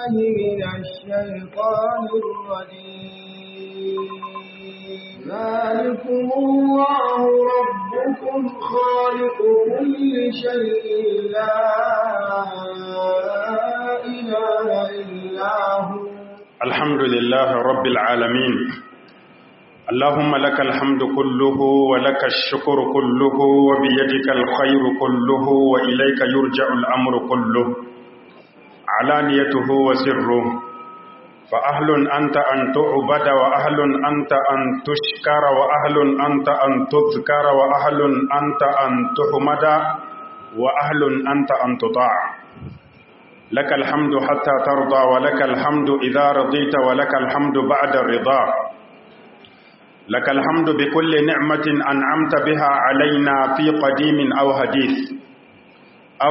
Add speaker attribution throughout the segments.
Speaker 1: بالله من الشيطان الرجيم ذلكم الله ربكم خالق كل شيء لا إله إلا هو
Speaker 2: الحمد لله رب العالمين اللهم لك الحمد كله ولك الشكر كله وبيدك الخير كله وإليك يرجع الأمر كله علانيته وسره فأهل أنت أن تعبد وأهل أنت أن تشكر وأهل أنت أن تذكر وأهل أنت أن تحمد وأهل أنت أن تطاع لك الحمد حتى ترضى ولك الحمد إذا رضيت ولك الحمد بعد الرضا لك الحمد بكل نعمة أنعمت بها علينا في قديم أو حديث أو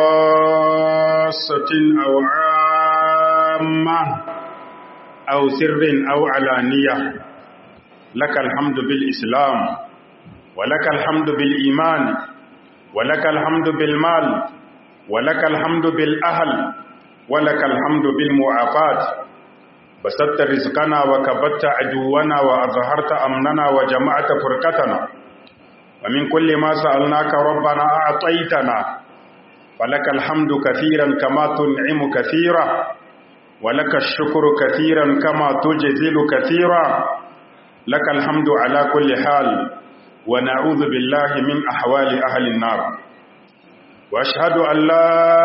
Speaker 2: خاصة أو عامة أو سر أو علانية لك الحمد بالإسلام ولك الحمد بالإيمان ولك الحمد بالمال ولك الحمد بالأهل ولك الحمد بالمعافاة بسطت رزقنا وكبت عدونا وأظهرت أمننا وجمعت فرقتنا ومن كل ما سألناك ربنا أعطيتنا فلك الحمد كثيرا كما تنعم كثيرا ولك الشكر كثيرا كما تجزل كثيرا لك الحمد على كل حال ونعوذ بالله من أحوال أهل النار وأشهد أن لا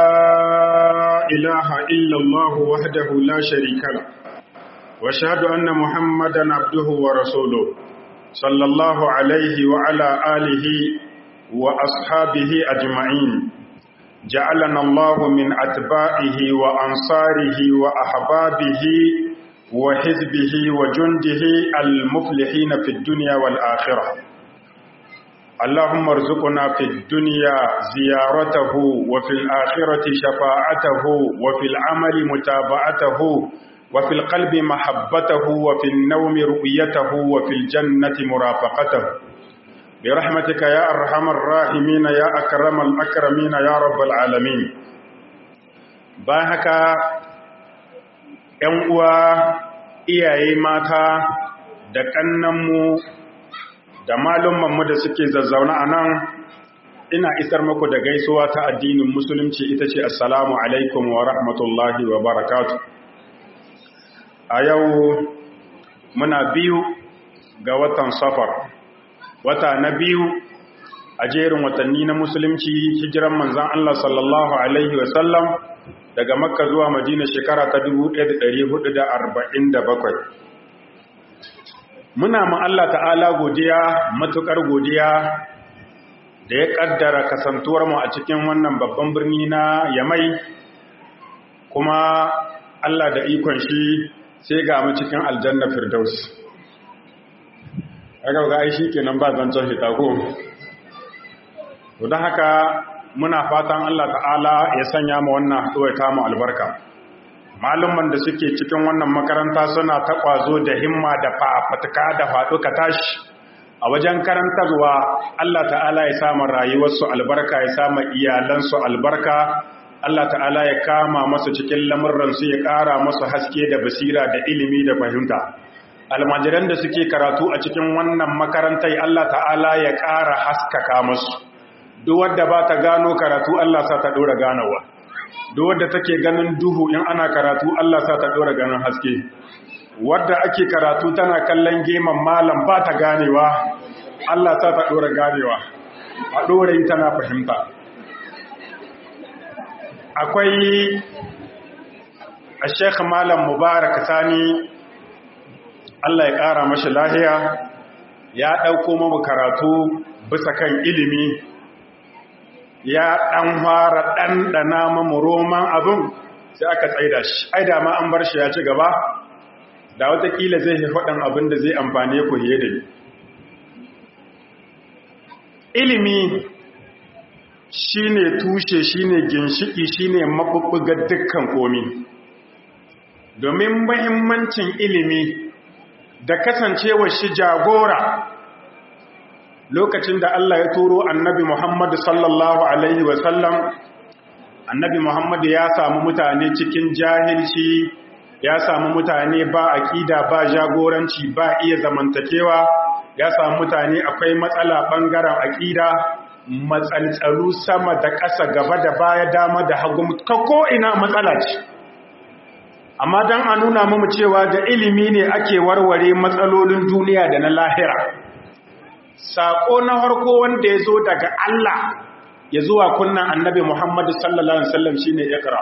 Speaker 2: إله إلا الله وحده لا شريك له وأشهد أن محمدا عبده ورسوله صلى الله عليه وعلى آله وأصحابه أجمعين جعلنا الله من أتباعه وأنصاره وأحبابه وحزبه وجنده المفلحين في الدنيا والآخرة اللهم ارزقنا في الدنيا زيارته وفي الآخرة شفاعته وفي العمل متابعته وفي القلب محبته وفي النوم رؤيته وفي الجنة مرافقته برحمتك يا أرحم الراحمين يا أكرم الأكرمين يا رب العالمين باهك uwa iyaye mata da ƙannanmu da malummanmu da suke zazzauna a nan ina isar muku da gaisuwa ta addinin musulunci ita ce assalamu alaikum wa rahmatullahi wa barakatu a yau muna biyu ga watan safar wata na biyu a jerin watanni na musulunci hijiran manzan Allah sallallahu Alaihi wasallam daga makka zuwa madina shekara ta 1447 muna ma Allah ta'ala godiya matukar godiya da ya kaddara kasantuwar mu a cikin wannan babban birni na yamai kuma Allah da ikon shi sai ga mu cikin aljanna firdaus aka ga ai kenan ba zancen fita ko to dan haka muna fatan Allah ta'ala ya sanya mu wannan haɗuwa ta mu albarka malumman da suke cikin wannan makaranta suna ta kwazo da himma da fafatuka da faɗo ka tashi a wajen karantarwa Allah ta'ala ya sa rayuwarsu albarka ya sa iyalansu albarka Allah ta'ala ya kama masu cikin lamurransu ya ƙara masu haske da basira da ilimi da fahimta almajiran da suke karatu a cikin wannan makarantai Allah ta'ala ya ƙara haskaka masu duk wadda ba ta gano karatu Allah sa ta ɗora ganawa duk wadda take ganin duhu in ana karatu Allah sa ta ɗora ganin haske wadda ake karatu tana kallon geman malam ba ta ganewa Allah sa ta ɗora ganewa a ɗora yi tana fahimta akwai a sheikh malam mubarak sani Allah ya ƙara mashi lahiya ya ɗauko mamu karatu bisa kan ilimi ya ɗan fara ɗanɗana mamu roman abin sai aka tsaida shi ai da ma an bar shi ya ci gaba da watakila zai fi faɗin abin da zai amfani ku hiye da ilimi shine tushe shine ginshiki shine mabubbugar dukkan komi domin muhimmancin ilimi da kasancewar shi jagora lokacin da Allah ya turo annabi Muhammad sallallahu alaihi wasallam annabi muhammadu ya samu mutane cikin jahilci ya samu mutane ba aƙida ba jagoranci ba iya zamantakewa ya samu mutane akwai matsala ɓangaren aƙida matsaltsalu sama da ƙasa gaba da baya dama da hagu ta ko'ina matsala ce amma don a nuna mamu cewa da ilimi ne ake warware matsalolin duniya da na lahira saƙo na harko wanda ya zo daga Allah ya zuwa kunnan annabi Muhammadu sallallahu Alaihi wasallam shi ne ikra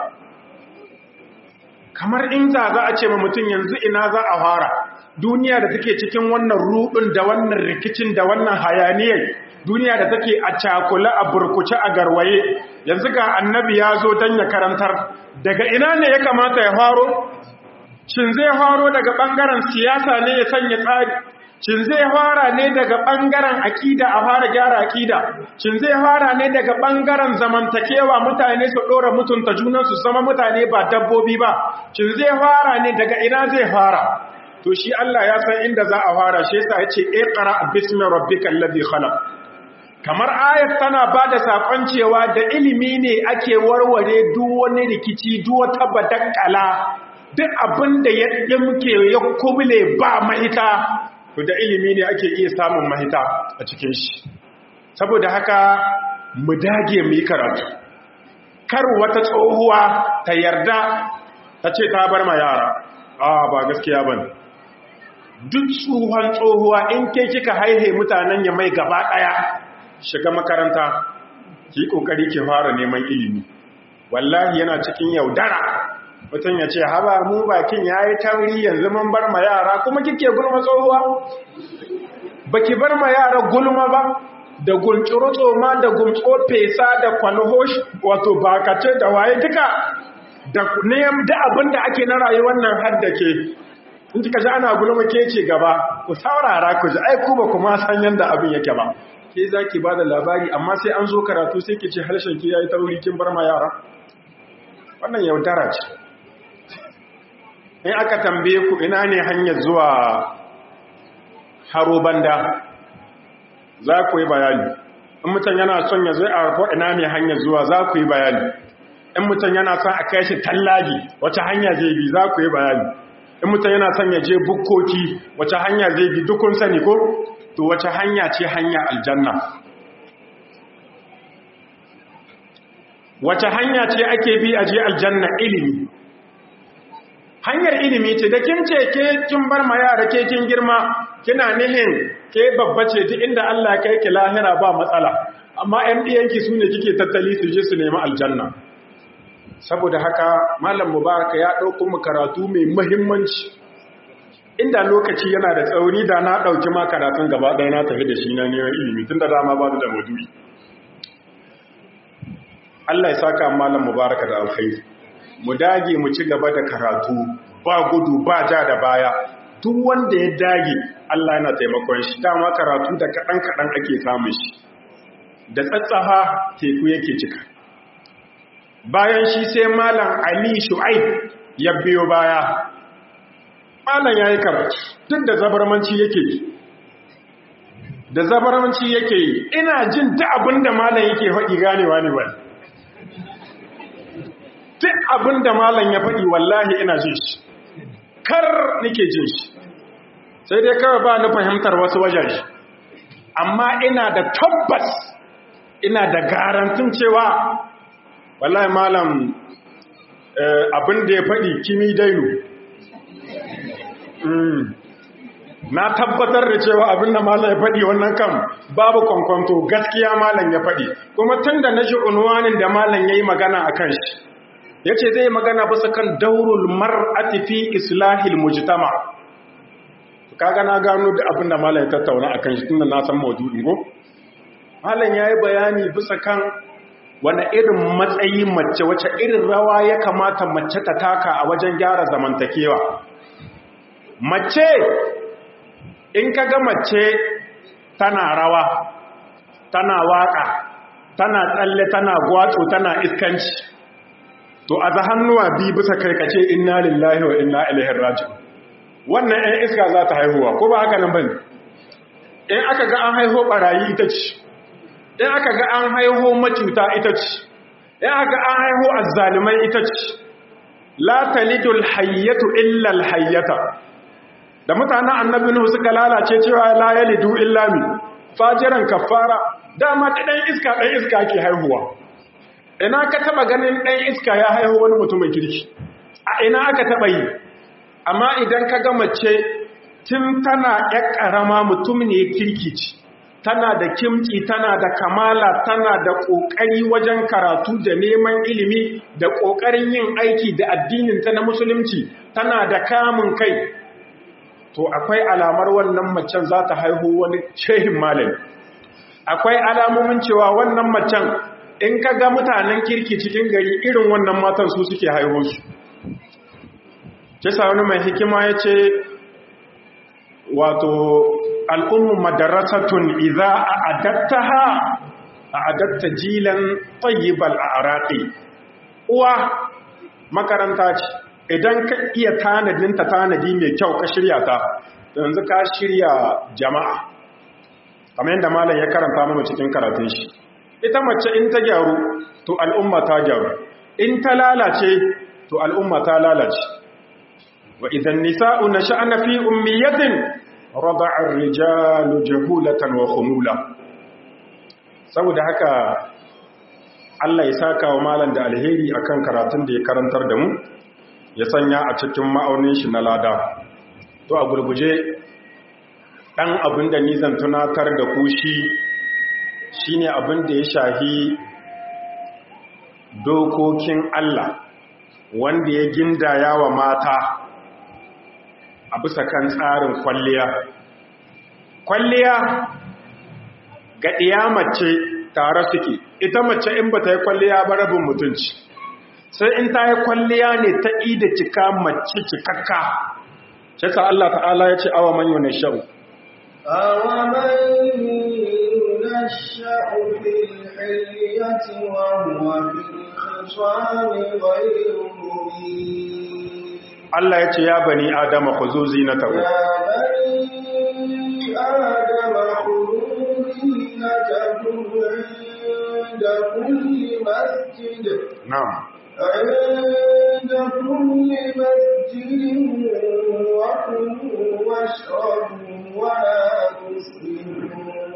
Speaker 2: kamar in za za a ce ma mutum yanzu ina za a fara duniya da take cikin wannan rudin da wannan rikicin da wannan hayaniyar duniya da take a cakula a burkuce a garwaye yanzu ga annabi ya zo don ya karantar daga ina ne ya kamata ya faro shin zai faro daga ɓangaren siyasa ne ya sanya tsari shin zai fara ne daga ɓangaren akida a fara gyara akida shin zai fara ne daga ɓangaren zamantakewa mutane su ɗora mutunta junansu zama mutane ba dabbobi ba shin zai fara ne daga ina zai fara to shi Allah ya san inda za a fara shi yasa yace iqra bismi rabbikal ladhi khalaq kamar ayat tana bada sakon cewa da ilimi ne ake warware duk wani rikici duk wata badakkala duk abinda ya dimke ya kubule ba mahita to da ilimi ne ake iya samun mahita a cikin shi saboda haka mu dage mu yi karatu kar wata tsohuwa ta yarda ta ce ta bar ma yara a ba gaskiya bane duk tsohon tsohuwa in ke kika haihe mutanen ya mai gaba ɗaya shiga makaranta ki kokari ki fara neman ilimi wallahi yana cikin yaudara mutum ya ce haba mu bakin yayi tauri yanzu mun bar ma yara kuma kike gulma tsohuwa baki bar ma yara gulma ba da gulciro tsoma da gumtso fesa da kwalhosh wato bakace da waye duka da niyam da abin da ake na rayuwar nan har da ke in kika ji ana gulma ke ce gaba ku saurara ku ji ai ku ba kuma san yanda abin yake ba ke zaki bada labari amma sai an zo karatu sai ki ce harshen ki yayi tauri kin bar ma yara wannan yaudara ce in aka tambaye ku ina ne hanyar zuwa haro banda za ku yi bayani in mutum yana son ya zai a ko ina ne hanyar zuwa za ku yi bayani in mutum yana son a kai shi tallaji wace hanya zai bi za ku yi bayani in mutum yana son ya je bukkoki wace hanya zai bi dukun sani ko to wace hanya ce hanya aljanna wace hanya ce ake bi a je aljanna ilimi hanyar ilimi ce da kin ce ke kin bar ma yara ke kin girma kina nihin ke babba ce duk inda Allah kai ki lahira ba matsala amma ƴan diyanki su ne kike tattali su je su nemi aljanna saboda haka malam mubarak ya ɗauko mu karatu mai muhimmanci inda lokaci yana da tsauri da na ɗauki ma karatun gaba ɗaya na tafi da shi na neman ilimi tun da dama ba da maduri Allah ya saka malam mubarak da alkhairi mu dage mu ci gaba da karatu ba gudu ba ja da baya duk wanda ya dage Allah yana taimakon shi dama karatu da kaɗan kaɗan ake samun shi da tsatsaha teku yake cika bayan shi sai malam ali shu'aib ya biyo baya malam yayi karatu duk da zabarmanci yake yi da zabarmanci yake yi ina jin duk abinda malam yake faɗi ganewa ne wani duk abinda malam ya faɗi wallahi ina jin shi kar nake jin shi sai dai kawai ba ni fahimtar wasu wajaje amma ina da tabbas ina da garantin cewa wallahi malam abin da ya faɗi kimi dainu na tabbatar da cewa abin da malam ya faɗi wannan kan babu kwankwanto gaskiya malam ya faɗi kuma tun da na ji unwanin da malam ya yi magana a kan shi ya ce zai magana bisa kan daurul mar'ati fi islahil mujtama kaga na gano da abin da malam ya tattauna a kan shi tun da na san maudu'in ko malam ya yi bayani bisa kan wani irin matsayi mace wace irin rawa ya kamata mace ta taka a wajen gyara zamantakewa mace in ka ga mace tana rawa tana waka tana tsalle tana gwatso tana iskanci to a za hannuwa bi bisa karkace inna lillahi wa inna ilaihi raji'un wannan ɗan iska za ta haihuwa ko ba haka nan bane in aka ga an haihu barayi ita ce in aka ga an haiho macuta ita ce ya aka an haihu azzalimai ita ce la talidul hayyatu illa alhayyata da mutanen annabi nuhu suka lalace cewa la yalidu illa mi fajiran kafara dama da dan iska dan iska ke haihuwa ina ka taba ganin dan iska ya haihu wani mutumin kirki a ina aka taba yi amma idan ka ga mace tun tana ƴar ƙarama mutum ne kirki ce tana da kimci tana da kamala tana da ƙoƙari wajen karatu da neman ilimi da ƙoƙarin yin aiki da addininta na musulunci tana da kamun kai to akwai alamar wannan macen za ta haihu wani shehin malami akwai alamomin cewa wannan macen in ka ga mutanen kirki cikin gari irin wannan matan su suke haihu su kisa wani mai hikima ya ce wato al'ummu madarasatun idza a adattaha a adatta jilan tayyibal a'raqi uwa makaranta ce idan ka iya tanadin ta tanadi mai kyau ka shirya ta yanzu ka shirya jama'a kamar yadda malam ya karanta mana cikin karatun shi ita mace in ta gyaru to al'umma ta gyaru in ta lalace to al'umma ta lalace wa idan nisa'u nasha'na fi ummiyatin rada'a ar-rijalu jahulatan wa khumula saboda haka Allah ya saka wa malam da alheri akan karatun da ya karantar da mu ya sanya a cikin ma'aunin shi na lada to a gurguje dan abin da ni zan tunatar da ku shi shine abin da ya shahi dokokin Allah wanda ya gindaya wa mata a bisa kan tsarin kwalliya kwalliya ga mace tare suke ita mace in ba ta yi kwalliya ba rabin mutunci sai in ta yi kwalliya ne ta ida cika mace cikakka shi ta Allah ta'ala ya ce awa man yuna sha'u
Speaker 1: awa man yuna sha'u fil hilyati wa huwa fil khisami ghayru mubin
Speaker 2: Allah ya ce ya bani adama khuzu zinatakum
Speaker 1: ya bani adama khuzu zinatakum inda kulli masjid
Speaker 2: na'am
Speaker 1: عند كل مسجد وكلوا واشربوا ولا تسرفوا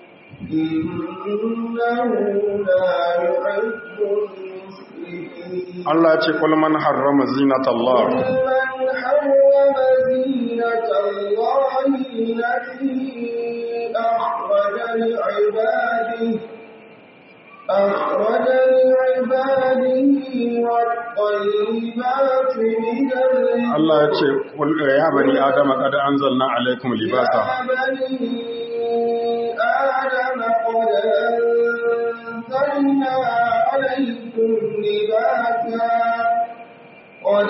Speaker 1: إنه لا يحب المسرفين
Speaker 2: Allah ya ce kul man harrama zinatallah
Speaker 1: قل من حرم زينة الله التي أخرج لعباده أخرج لعباده والطيبات من الرزق
Speaker 2: Allah ya ce kul ya bani adama qad anzalna alaykum libasa
Speaker 1: يا بني آدم قد أنزلنا عليكم لباسا قد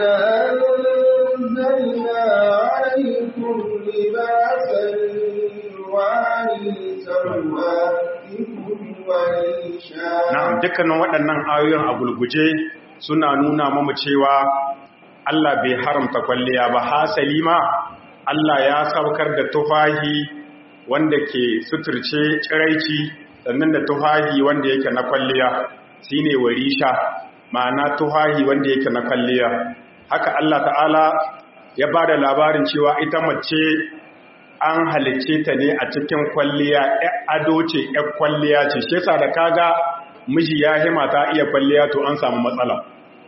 Speaker 1: أنزلنا عليكم لباسا يواري سوآتكم وريشا
Speaker 2: na'am dukkanin waɗannan ayoyin a gulguje suna nuna mamu cewa Allah bai haramta kwalliya ba hasali ma Allah ya saukar da tufahi wanda ke suturce tsiraici sannan da tufahi wanda yake na kwalliya shine warisha ma'ana tufahi wanda yake na kwalliya haka Allah ta'ala ya ba da labarin cewa ita mace an halicce ta ne a cikin kwalliya ya ado ce ya kwalliya ce shi yasa da kaga miji ya hima ta iya kwalliya to an samu matsala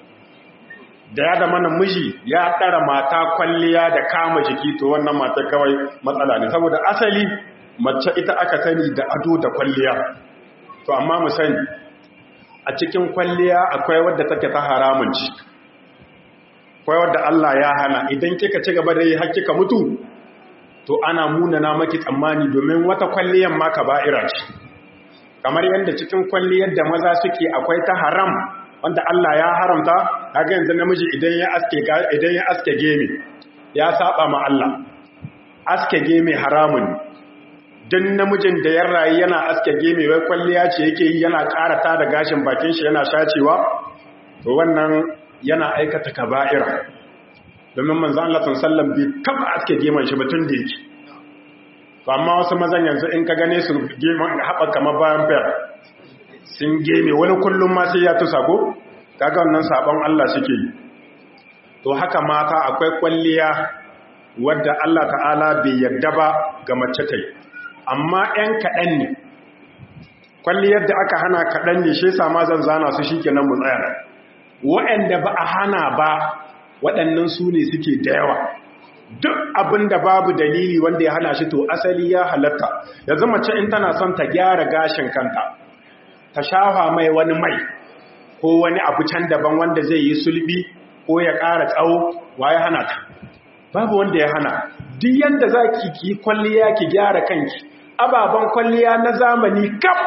Speaker 2: da ya da mana miji ya ɗara mata kwalliya da kama jiki to wannan mata kawai matsala ne saboda asali mace ita aka sani da ado da kwalliya to amma mu sani a cikin kwalliya akwai wadda take ta haramun ci akwai wadda Allah ya hana idan kika ci gaba da yi har kika mutu to ana munana maki tsammani domin wata kwalliyan ma kaba'ira ce kamar yadda cikin kwalliyar da maza suke akwai ta haram wanda Allah ya haramta kaga yanzu namiji idan ya aske idan ya aske geme ya saba ma Allah aske geme haramun dan namijin da ya rayu yana aske geme wai kwalliya ce yake yi yana karata da gashin bakin shi yana shacewa to wannan yana aikata kaba'ira domin manzo Allah sallallahu bai taba aske geman shi batun da yake to amma wasu mazan yanzu in ka gane su geman haɓa kamar bayan fair sun geme wani kullum ma sai ya tusa ko kaga wannan sabon Allah suke yi to haka mata akwai kwalliya wadda Allah ta'ala bai yarda ba ga mace ta yi amma 'yan kaɗan ne kwalliyar da aka hana kaɗan ne shi sama zan zana su shi kenan mu tsaya waɗanda ba a hana ba waɗannan su ne suke da yawa duk abin da babu dalili wanda ya hana shi to asali ya halatta yanzu mace in tana son ta gyara gashin kanta ta shafa mai wani mai ko wani abu can daban wanda zai yi sulbi ko ya ƙara tsawo wa ya hana ta babu wanda ya hana duk yanda za ki ki kwalliya ki gyara kanki ababen kwalliya na zamani kaf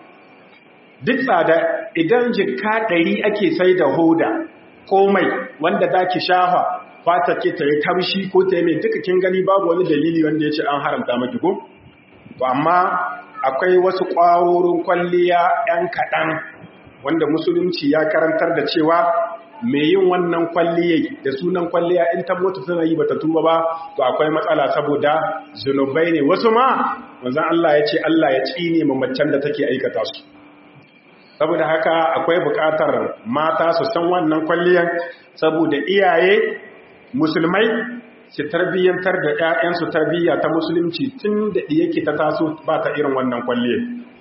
Speaker 2: duk tsada idan jikka ɗari ake sai da hoda ko mai wanda za ki shafa fata ke ta yi tamshi ko ta yi mai duka kin gani babu wani dalili wanda ya ce an haramta maki ko to amma akwai wasu ƙwarorin kwalliya 'yan kaɗan wanda musulunci ya karantar da cewa mai yin wannan kwalliyai da sunan kwalliya in ta mutu tana yi bata tuba ba to akwai matsala saboda zunubai ne wasu ma manzon Allah ya ce Allah ya tsine ma macen da take aikata su saboda haka akwai buƙatar mata su san wannan kwalliyan saboda iyaye musulmai su tarbiyyantar da ƴaƴansu tarbiyya ta musulunci tun da yake ta taso ba ta irin wannan kwalliyar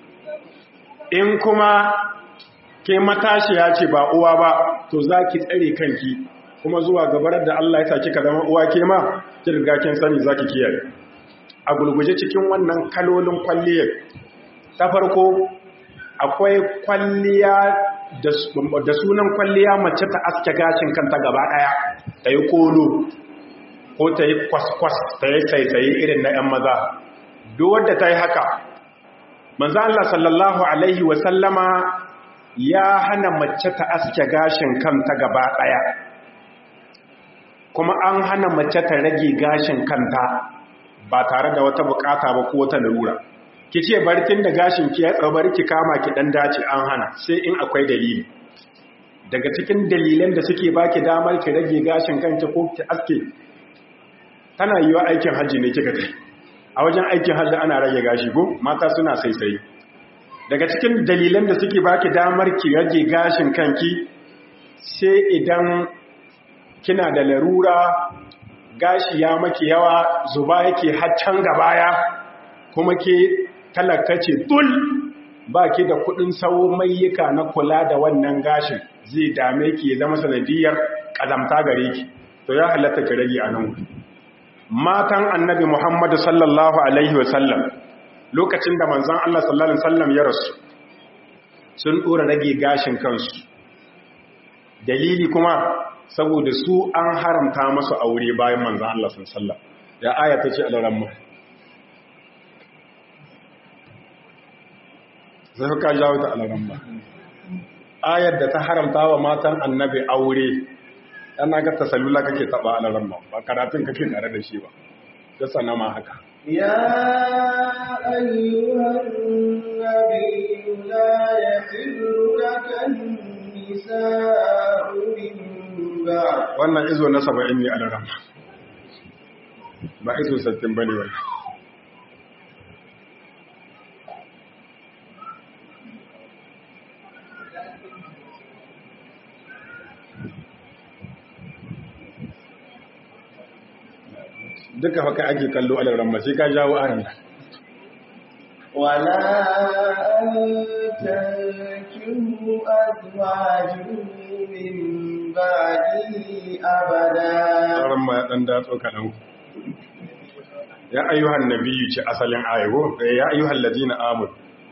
Speaker 2: in kuma ke matashiya ce ba uwa ba to za ki tsare kanki kuma zuwa gabarar da Allah ya sa kika zama uwa ke ma ki riga kin sani za ki kiyaye a gulguje cikin wannan kalolin kwalliyar ta farko akwai kwalliya da sunan kwalliya mace ta aske gashin kanta gaba daya ta yi kolo ko ta yi kwaskwas ta yi saisaye irin na 'yan maza duk wadda ta yi haka manzo Allah sallallahu alaihi wasallama ya hana mace ta aske gashin kanta gaba ɗaya kuma an hana mace ta rage gashin kanta ba tare da wata bukata ba ko wata larura ki ce barkin da gashin ki ya tsabar ki kama ki dan dace an hana sai in akwai dalili daga cikin dalilan da suke baki damar ki rage gashin kanki ko ki aske tana yiwa aikin hajji ne kika kai a wajen aikin hajji ana rage gashi ko mata suna saisaye daga cikin dalilan da suke baki damar ki rage gashin kanki sai idan kina da larura gashi ya maki yawa zuba yake haccan gabaya kuma ke talaka ce tul baki da kudin sawo mayyuka na kula da wannan gashin zai dame ki ya zama sanadiyar kazamta gare ki to ya halatta ki rage a nan matan annabi Muhammadu sallallahu alaihi wasallam lokacin da manzon Allah sallallahu alaihi wasallam ya rasu sun dora rage gashin kansu dalili kuma saboda su an haramta masu aure bayan manzon Allah sallallahu alaihi wasallam ya aya ta ce alaramma zai ka jawo ta alaramma ayar da ta haramta wa matan annabi aure yana ga tasallula kake taba alaramma ba karatun kake tare da shi ba da sanama haka
Speaker 1: يا أيها النبي لا يحل لك النساء من بعد
Speaker 2: wannan izo na saba'in ne alaramma ba izo sattin ba ne wannan duka haka ake kallo alaramma sai ka jawo aran
Speaker 1: ولا أن تنكحوا أزواجه من بعده أبدا
Speaker 2: aramma ya dan datso kaɗan ya ayyuhan nabiyyu ce asalin ayo ya ayyuhan ladina amur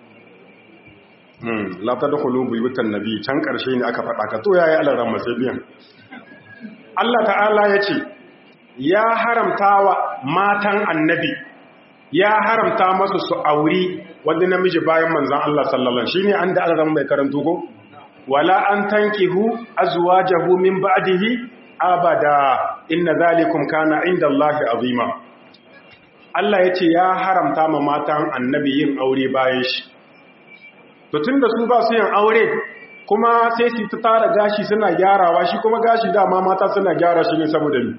Speaker 2: hmm la tadkhulu buyutan nabiy can karshe ne aka faɗa ka to yayi alaramma sai biyan Allah ta'ala yace ya haramta wa matan annabi ya haramta masu su auri wani namiji bayan manzan Allah sallallahu shi ne an da alaran mai karanto ko wala an tankihu azwajahu min ba'dihi abada inna zalikum kana inda Allah azima Allah yace ya haramta ma matan annabi yin aure bayan shi to tunda su ba su yin aure kuma sai su ta tara gashi suna gyarawa shi kuma gashi dama mata suna gyara shi ne saboda ni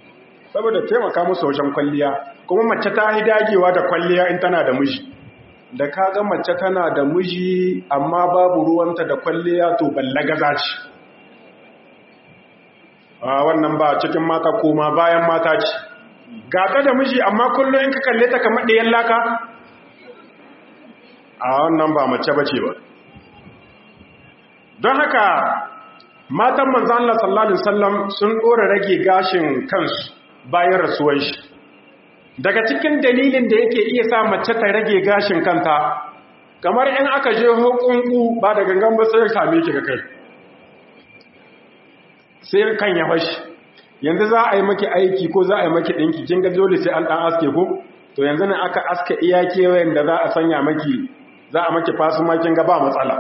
Speaker 2: saboda taimaka musu wajen kwalliya kuma mace ta yi dagewa da kwalliya in tana da miji da kaga mace tana da miji amma babu ruwanta da kwalliya to ballagaza ce a wannan ba cikin mata koma bayan mata ce gata da miji amma kullum in ka kalle ta kamar ɗayan laka a wannan ba mace bace ba don haka matan manzan Allah sallallahu Alaihi wasallam sun ɗora rage gashin kansu bayan rasuwan shi daga cikin dalilin da yake iya sa mace ta rage gashin kanta kamar in aka je hukunku ba da gangan ba sai same ki ga kai sai kan ya fashi yanzu za a yi maki aiki ko za a yi maki ɗinki kin ga dole sai an ɗan aske ko to yanzu ne aka aska iya kewayen da za a sanya maki za a maki fasu makin ga ba matsala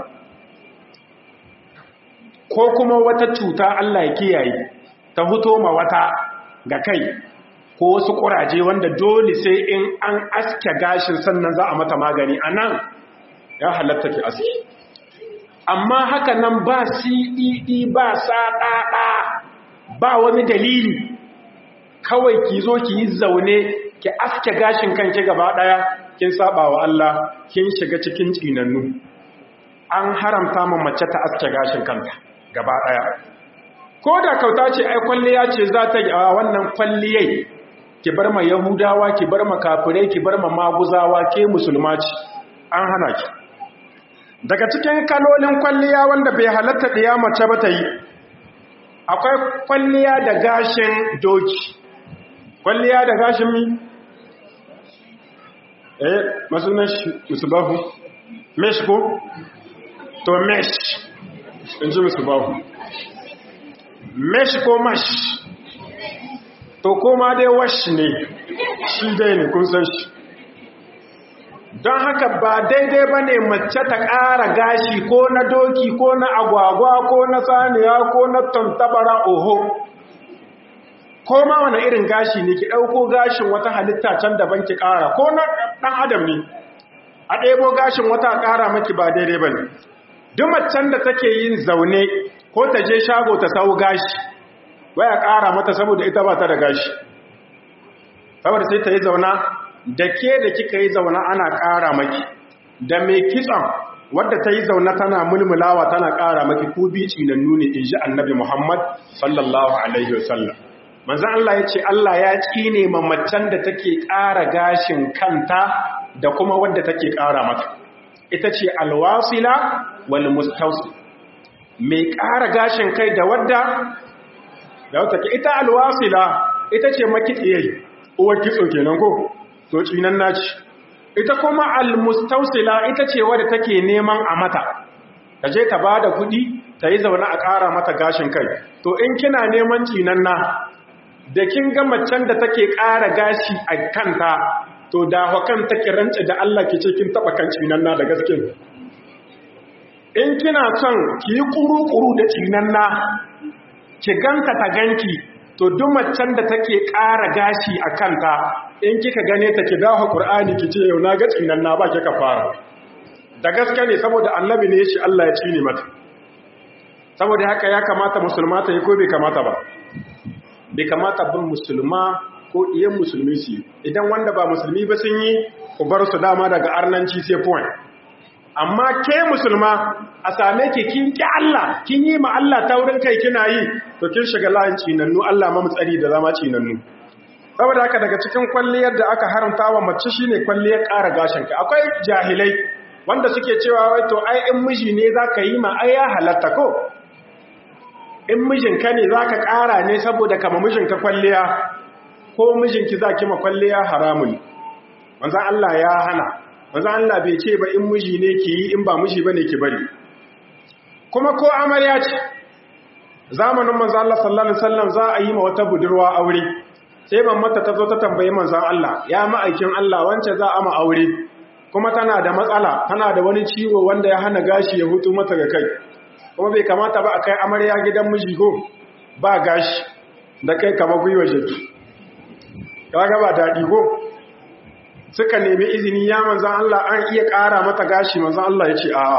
Speaker 2: ko kuma wata cuta Allah ya kiyaye ta huto ma wata ga kai ko wasu kuraje wanda dole sai in an aske gashin sannan za a mata magani a nan ya halatta ki aske amma haka nan ba cdd ba saɗaɗa ba wani dalili kawai ki zo ki yi zaune ki aske gashin kanki gaba ɗaya kin saba wa Allah kin shiga cikin tsinannu an haramta ma mace ta aske gashin kanta gaba ɗaya ko da kauta ce ai kwalliya ce za ta yi a wannan kwalliyai ki bar ma yahudawa ki bar ma kafirai ki bar ma maguzawa ke musulma ce an hana ki daga cikin kalolin kwalliya wanda bai halatta ɗiya mace ba ta yi akwai kwalliya da gashin doki kwalliya da gashin mi eh masu mesh musubahu mesh ko to mesh in ji musubahu mesh ko mash to koma dai wash ne shi dai ne kun san shi don haka ba daidai ba ne mace ta ƙara gashi ko na doki ko na agwagwa ko na saniya ko na tantabara oho ko ma wani irin gashi ne ki ɗauko gashin wata halitta can daban ki ƙara ko na ɗan adam ne a ɗebo gashin wata ƙara maki ba daidai ba ne duk macen da take yin zaune ko ta je shago ta sau gashi waya ƙara mata saboda ita ba ta da gashi saboda sai ta yi zauna da ke da kika yi zauna ana ƙara maki da mai kitson wadda ta yi zauna tana mulmulawa tana ƙara maki ko bi tsinannu ne in ji annabi muhammad sallallahu alaihi wasallam manzan Allah ya ce Allah ya tsine ma macen da take ƙara gashin kanta da kuma wadda take ƙara mata ita ce alwasila wal mustausi mai ƙara gashin kai da wadda da wata ke ita alwasila ita ce makitsiyai uwar kitso kenan ko to cinan naci ita kuma almustausila ita ce wadda take neman a mata ta je ta bada kuɗi ta yi zaune a ƙara mata gashin kai to in kina neman cinan na da kin ga macen da take ƙara gashi a kanta to da hakan take rance da Allah ke ce kin taba kan cinan na da gaske in kina son ki yi kuru-kuru da cinan na ki ganka ta ganki to duk macen da take ƙara gashi a kanta in kika gane ta ki dawo Qur'ani ki ce yau na ga cinan na ba kika fara da gaske ne saboda annabi ne shi Allah ya cine mata saboda haka ya kamata musulma ta yi ko bai kamata ba bai kamata bin musulma ko iyan musulmi su idan wanda ba musulmi ba sun yi ku bar su dama daga arnanci sai point amma ke musulma a same ki kin ki Allah kin yi ma Allah taurin kai kina yi to kin shiga layin cinannu Allah ma mutsari da zama cinannu saboda haka daga cikin kwalliyar da aka haramta wa mace shine kwalliyar ƙara gashin ka akwai jahilai wanda suke cewa wai to ai in miji ne zaka yi ma ai ya halatta ko in mijinka ne zaka ƙara ne saboda kama mijinka kwalliya ko mijinki zaki ma kwalliya haramun manzo Allah ya hana manzo Allah bai ce ba in miji ne ki yi in ba miji bane ki bari kuma ko amarya ce zamanin manzo Allah sallallahu alaihi wasallam za a yi ma wata budurwa aure sai mamata ta zo ta tambayi manzo Allah ya ma'aikin Allah wance za a ma aure kuma tana da matsala tana da wani ciwo wanda ya hana gashi ya hutu mata ga kai kuma bai kamata ba a kai amarya gidan miji ko ba gashi da kai kama gwiwa jiki kaga ba daɗi ko suka nemi izini ya manzan Allah an iya ƙara mata gashi manzan Allah ya ce a'a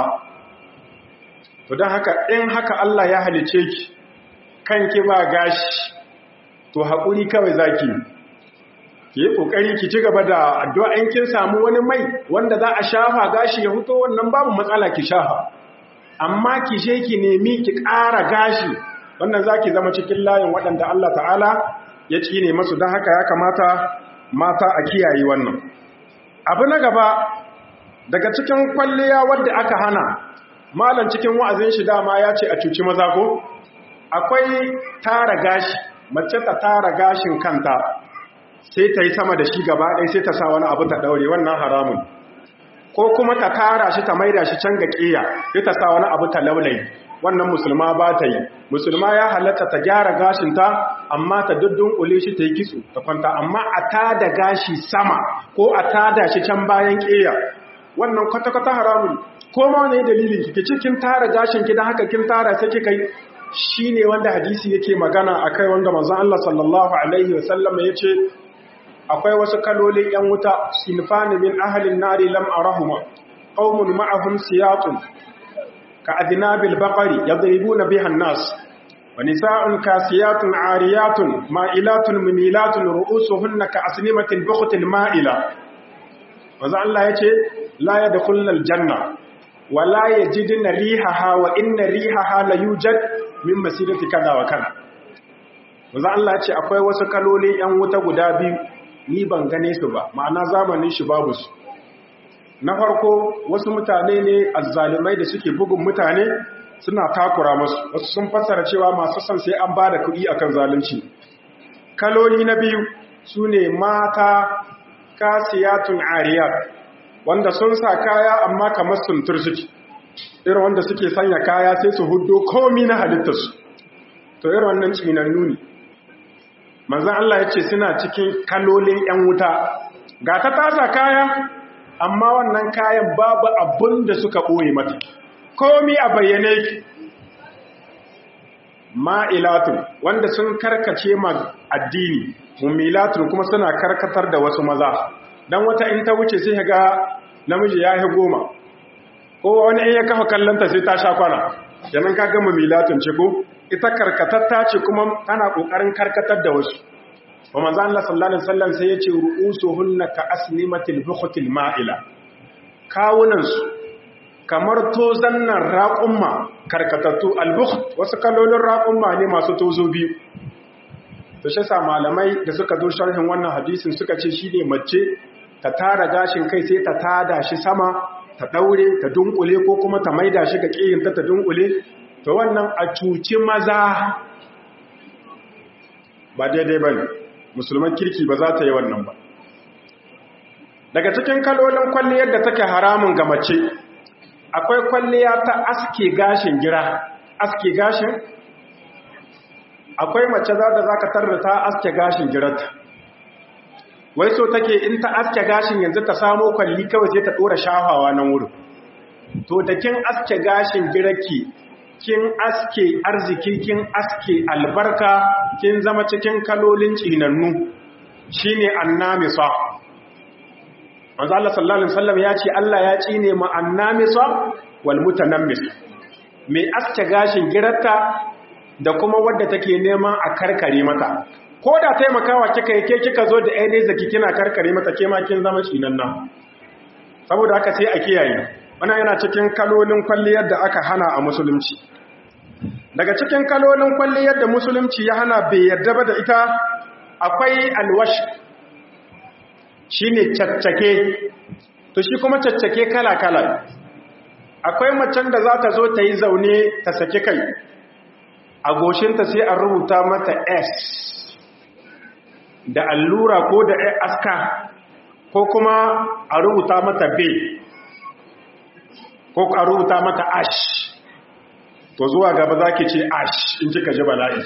Speaker 2: to don haka in haka Allah ya halice ki kanki ba gashi to haƙuri kawai zaki ki yi kokari ki ci gaba da addu'a in kin samu wani mai wanda za a shafa gashi ya fito wannan babu matsala ki shafa amma ki je ki nemi ki ƙara gashi wannan zaki zama cikin layin waɗanda Allah ta'ala ya ne masu don haka ya kamata mata a kiyaye wannan abu na gaba daga cikin kwalliya wadda aka hana malam cikin wa'azin shi dama ya ce a cuci maza ko akwai tara gashi mace ta tara gashin kanta sai ta yi sama da shi gaba ɗaya sai ta sa wani abu ta ɗaure wannan haramun ko kuma ta tara shi ta maida shi can ga ƙiya sai ta sa wani abu ta laulayi wannan musulma ba ta yi musulma ya halatta ta gyara gashinta amma ta duddun shi ta yi kitso ta kwanta amma a tada gashi sama ko a tada shi can bayan ƙiya wannan kwata-kwata haramun ko ma wani dalilin ki cikin tara gashin ki don haka kin tara sai kika yi shi ne wanda hadisi yake magana a kai wanda manzon Allah sallallahu alaihi wasallam ya ce akwai wasu kalolin ‘yan wuta sinfani min ahalin nari lam arahuma qaumun ma'ahum siyatun ka adnabil baqari yadribuna biha an-nas wa nisa'un kasiyatun ariyatun ma'ilatun mumilatun ru'usuhunna ka asnimatil bukhtil ma'ila manzo Allah yace la yadkhulul janna wa la yajiduna rihaha wa inna rihaha la yujad min masirati kaza wa kaza manzo Allah yace akwai wasu kalolin ‘yan wuta guda biyu ni ban gane su ba ma'ana zamanin shi babu su na farko wasu mutane ne azzalumai da suke bugun mutane suna takura musu wasu sun fassara cewa masu son sai an bada kuɗi akan zalunci kaloli na biyu su ne mata kasiyatun ariyat wanda sun sa kaya amma kamar suntur suke irin wanda suke sanya kaya sai su huddo komi na halittarsu to irin wannan tsinannu ne manzan Allah ya ce suna cikin kalolin 'yan wuta ga ta tasa kaya amma wannan kayan babu abin da suka ɓoye mata komi a bayyane ki ma'ilatun wanda sun karkace ma addini mummilatun kuma suna karkatar da wasu maza don wata in ta wuce sai ga namiji ya yi goma ko wani in ya kafa kallonta sai ta sha kwana yanan ka gama milatun ce ko ita karkatatta ce kuma tana kokarin karkatar da wasu wa manzo Allah sallallahu alaihi wasallam sai yace ru'usuhunna ka asnimatil bukhatil ma'ila kawunan su kamar tozan nan raqumma karkatattu albukht wasu kalolin raqumma ne masu tozo biyu to shi sa malamai da suka zo sharhin wannan hadisin suka ce shine mace ta tara gashin kai sai ta tada shi sama ta daure ta dunkule ko kuma ta maida shi ga kiyinta ta dunkule to wannan a cuci maza ba daidai ba ne musulman kirki ba za ta yi wannan ba daga cikin kalolin kwalliyar da take haramun ga mace akwai kwalliya ta aske gashin gira aske gashin akwai mace za da za ka tarda ta aske gashin girarta wai so take in ta aske gashin yanzu ta samo kwalli kawai sai ta ɗora shafawa nan wurin to da kin aske gashin girarki kin aske arziki kin aske albarka kin zama cikin kalolin tsinannu shine annamisa manzo Allah sallallahu alaihi wasallam ya ce Allah ya tsine mu annamisa wal mutanammis mai aske gashin girarta da kuma wadda take neman a karkare mata ko da taimakawa kika yi ke kika zo da ainihin zaki kina karkare mata ke ma kin zama tsinanna saboda haka sai a kiyaye wannan yana cikin kalolin kwalliyar da aka hana a musulunci daga cikin kalolin kwalliyar da musulunci ya hana bai yarda ba da ita akwai alwash shine caccake to shi kuma caccake kala-kala akwai macen da za ta zo ta yi zaune ta sake kai a goshinta sai a rubuta mata s da allura ko da aska ko kuma a rubuta mata b ko a rubuta mata ash to zuwa gaba za ki ce ash in kika ji bala'i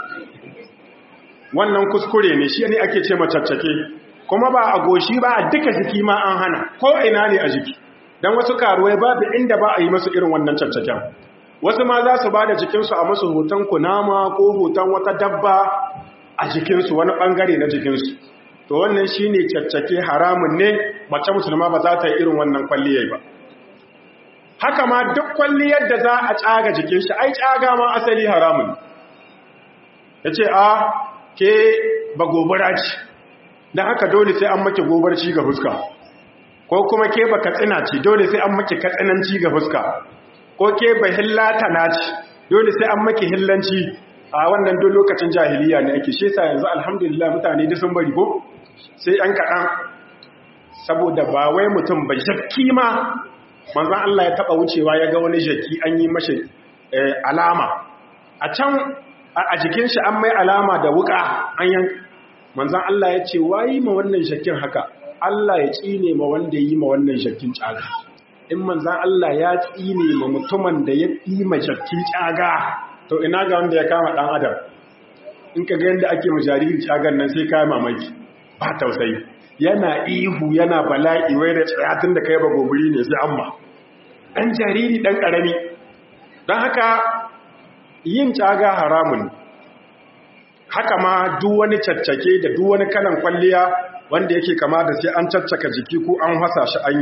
Speaker 2: wannan kuskure ne shi ne ake ce macaccake kuma ba a goshi ba a duka jiki ma an hana ko ina ne a jiki don wasu karuwai babu inda ba a yi masu irin wannan caccaken wasu ma za su ba da jikinsu a masu hoton kunama ko hoton wata dabba a jikinsu wani bangare na jikinsu to wannan shi ne caccake haramun ne mace musulma ba za ta yi irin wannan kwalliyar ba haka ma duk kwalliyar da za a tsaga jikin shi ai tsaga ma asali haramun ya ce a ke ba gobara ce don haka dole sai an maki gobarci ga fuska ko kuma ke ba katsina ce dole sai an maki katsinanci ga fuska ko ke ba hillata na ce dole sai an maki hillanci a wannan duk lokacin jahiliya ne ake shi sa yanzu alhamdulillah mutane duk sun bari ko sai an kaɗan saboda ba wai mutum ba jakki ma manzan Allah ya taɓa wucewa ya ga wani jaki an yi mashi alama a can a jikin shi an mai alama da wuka an yan manzan Allah ya ce wayi ma wannan jakin haka Allah ya tsine ma wanda yi ma wannan jakin tsaga in manzan Allah ya tsine ma mutumin da ya yi ma jakin tsaga to ina ga wanda ya kama ɗan adam in ka ga yadda ake ma jaririn tsagan nan sai kayan mamaki ba tausayi yana ihu yana bala'i wai da tsayatun da kai ba gobiri ne sai amma ɗan jariri ɗan ƙarami don haka yin caga haramun haka ma duk wani caccake da duk wani kalan kwalliya wanda yake kama da sai an caccaka jiki ko an hasa shi an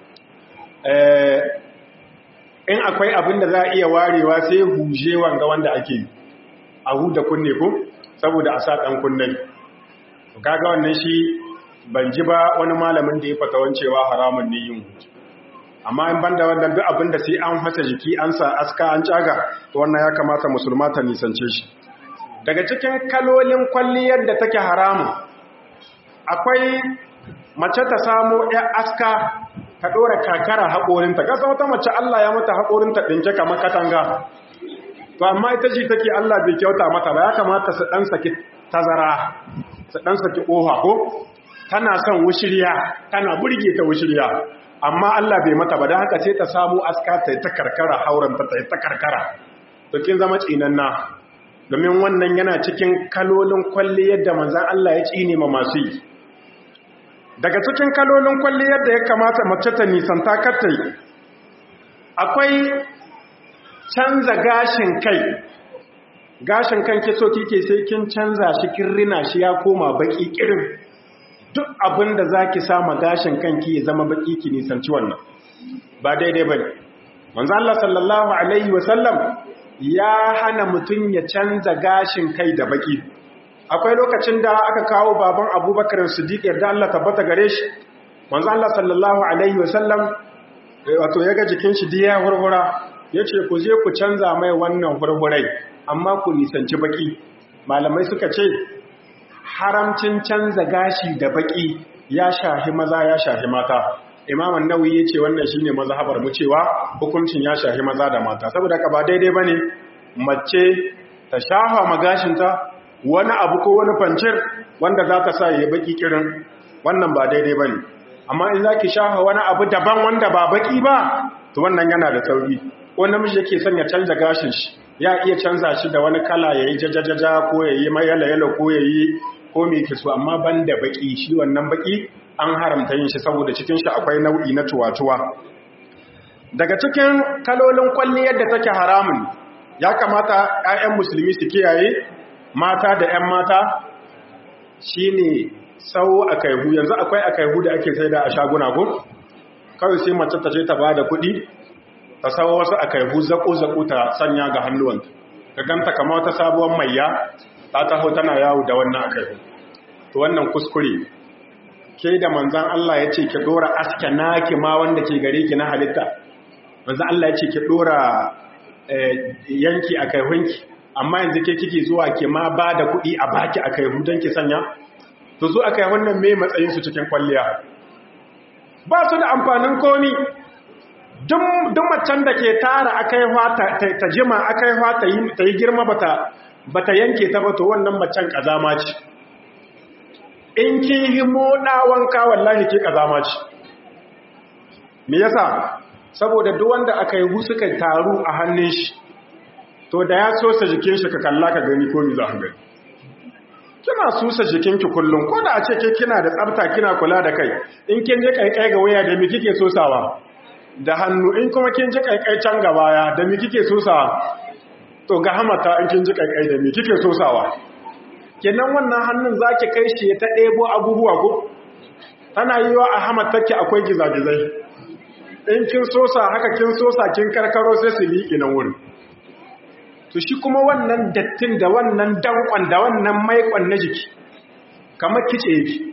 Speaker 2: in akwai abin da za a iya warewa sai huje wanga wanda ake a huda kunne ko saboda a sa ɗan kunnen kaga wannan shi ban ji ba wani malamin da ya fatawan cewa haramun ne yin hutu amma in banda wannan duk abin da sai an fasa jiki an sa aska an caga to wannan ya kamata musulma ta nisance shi daga cikin kalolin kwalliyar da take haramun akwai mace ta samo ya aska ta ɗora kakara haƙorinta ƙasa wata mace Allah ya mata haƙorinta ɗinke kamar katanga to amma ita ce take Allah bai kyauta mata ba ya kamata su ɗan saki tazara su ɗan saki ƙofa ko tana son wushirya tana burge ta wushirya amma Allah bai mata ba don haka sai ta samu aska ta ta karkara hauranta ta ta karkara to kin zama tsinanna domin wannan yana cikin kalolin kwalli yadda manzan Allah ya tsine ma masu yi daga cikin kalolin kwalli yadda ya kamata mace ta nisanta katta yi akwai canza gashin kai gashin kan ke so kike sai kin canza shi kin rina shi ya koma baki kirin duk abin da za ki sama gashin kanki ya zama baki ki nisanci wannan ba daidai ba ne manzo Allah sallallahu alaihi wasallam ya hana mutum ya canza gashin kai da baki akwai lokacin da aka kawo baban abubakar siddiq yadda Allah tabbata gare shi manzo Allah sallallahu alaihi wasallam wato ya ga jikin shi diya hurhura yace ku je ku canza mai wannan hurhurai amma ku nisanci baki malamai suka ce haramcin canza gashi da baki ya shahi maza ya shahi mata imam an-nawawi yace wannan shine mazhabar mu cewa hukuncin ya shahi maza da mata saboda haka ba daidai bane mace ta shafa magashinta wani abu ko wani fancir wanda za ta sa yayi baki kirin wannan ba daidai bane amma in zaki shafa wani abu daban wanda ba baki ba to wannan yana da sauri ko namiji yake son ya canza gashin shi ya iya canza shi da wani kala yayi jajajaja ko yayi mayala yala ko yayi ko me ke so amma banda baki shi wannan baki an haramta yin shi saboda cikin shi akwai nau'i na tuwatuwa daga cikin kalolin kwalliyar da take haramun ya kamata 'ya'yan musulmi su kiyaye mata da 'yan mata shine sau akaihu yanzu akwai akaihu da ake sai da a shaguna ko kawai sai mace ta ce ta bada kuɗi ta sawo wasu akaihu zako-zako ta sanya ga hannuwanta ka ganta kama wata sabuwar maiya ta taho tana yawo da wannan akaihu to wannan kuskure ke da manzan Allah ya ce ki dora aske naki ma wanda ke gare ki na halitta manzan Allah ya ce ki dora yanki akaihunki amma yanzu ke kike zuwa ke ma ba da kuɗi a baki akaihu don ki sanya to zo akaihun nan me matsayin su cikin kwalliya ba su da amfanin komi duk macen da ke tara akaiwa ta jima akaiwa ta yi girma ba ta yanke ta ba to wannan macen kazama ce in ki himo ɗawanka wallahi ke kazama ce me yasa saboda duk wanda aka yi suka taru a hannun shi to da ya sosa jikin shi ka kalla ka gani ko mi za ka gani kina susa jikinki kullum ko da a ce ke kina da tsafta kina kula da kai in kin ji kaikai ga waya da mi kike sosawa da hannu in kuma kin ji kaikai can gaba ya da mi kike sosawa to ga hamata in kin ji kaikai da mi kike sosawa kenan wannan hannun zaki kai shi ta ɗebo abubuwa ko tana yiwa a hamatarki akwai gizagizai in kin sosa haka kin sosa kin karkaro sai su liƙi nan wurin to shi kuma wannan dattin da wannan dankon da wannan maikon na jiki kamar kice yake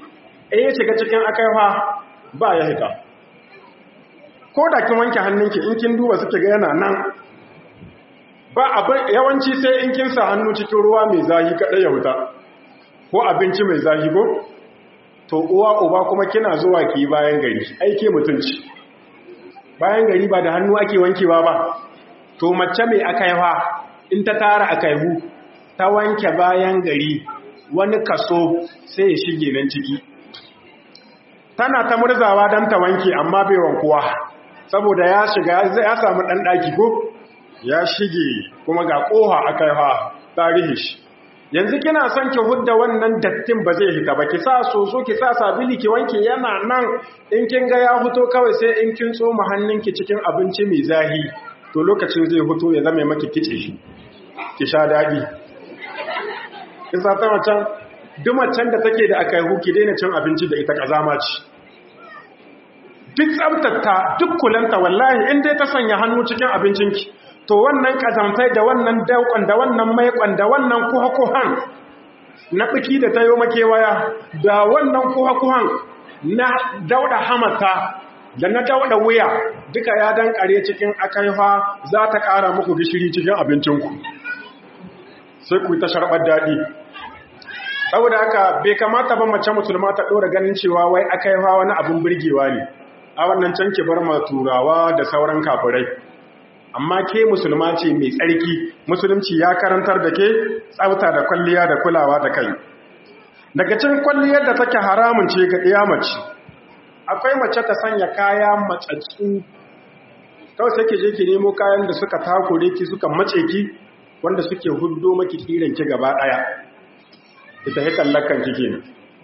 Speaker 2: in ya shiga cikin akaiwa ba ya hita ko da kin wanke hannunki in kin duba suke ga yana nan ba abin yawanci sai in kin sa hannu cikin ruwa mai zahi kada ya huta ko abinci mai zahi ko to uwa uba kuma kina zuwa ki bayan gari aike mutunci bayan gari ba da hannu ake wankewa ba to mace mai akaiwa in ta tara akaihu ta wanke bayan gari wani kaso sai ya shige nan ciki tana ta murzawa don ta wanke amma bai wankuwa saboda ya shiga ya samu ɗan ɗaki ko ya shige kuma ga ƙoha akaiwa tarihi shi yanzu kina son ki hudda wannan dattin ba zai hita ba ki sa soso ki sa sabili ki wanke yana nan in kin ga ya fito kawai sai in kin tsoma hannunki cikin abinci mai zahi to lokacin zai fito ya zama maki kice shi ki sha dadi kin sa ta macen duk macen da take da akai huki daina cin abinci da ita kazama ce duk tsabtata duk kulanta wallahi in dai ta sanya hannu cikin abincinki to wannan kazantai da wannan daukon da wannan maikon da wannan kuha-kuhan na biki da tayo makewaya da wannan kuha-kuhan na dauda hamata da na dauda wuya duka ya dankare cikin akaifa za ta kara muku gishiri cikin abincinku sai ku ta sharbar daɗi saboda haka bai kamata ba mace musulma ta ɗora ganin cewa wai akaifa wani abin birgewa ne a wannan can ki bar ma turawa da sauran kafirai amma ke musulma ce mai tsarki musulunci ya karantar da ke tsafta da kwalliya da kulawa da kai daga cin kwalliyar da take haramun ce ga ɗiya mace akwai mace ta sanya kaya matsatsu kawai sai ke je ki nemo kayan da suka takure ki suka mace ki wanda suke huddo maki kiran ki gaba ɗaya ita ya kallakan ki kenan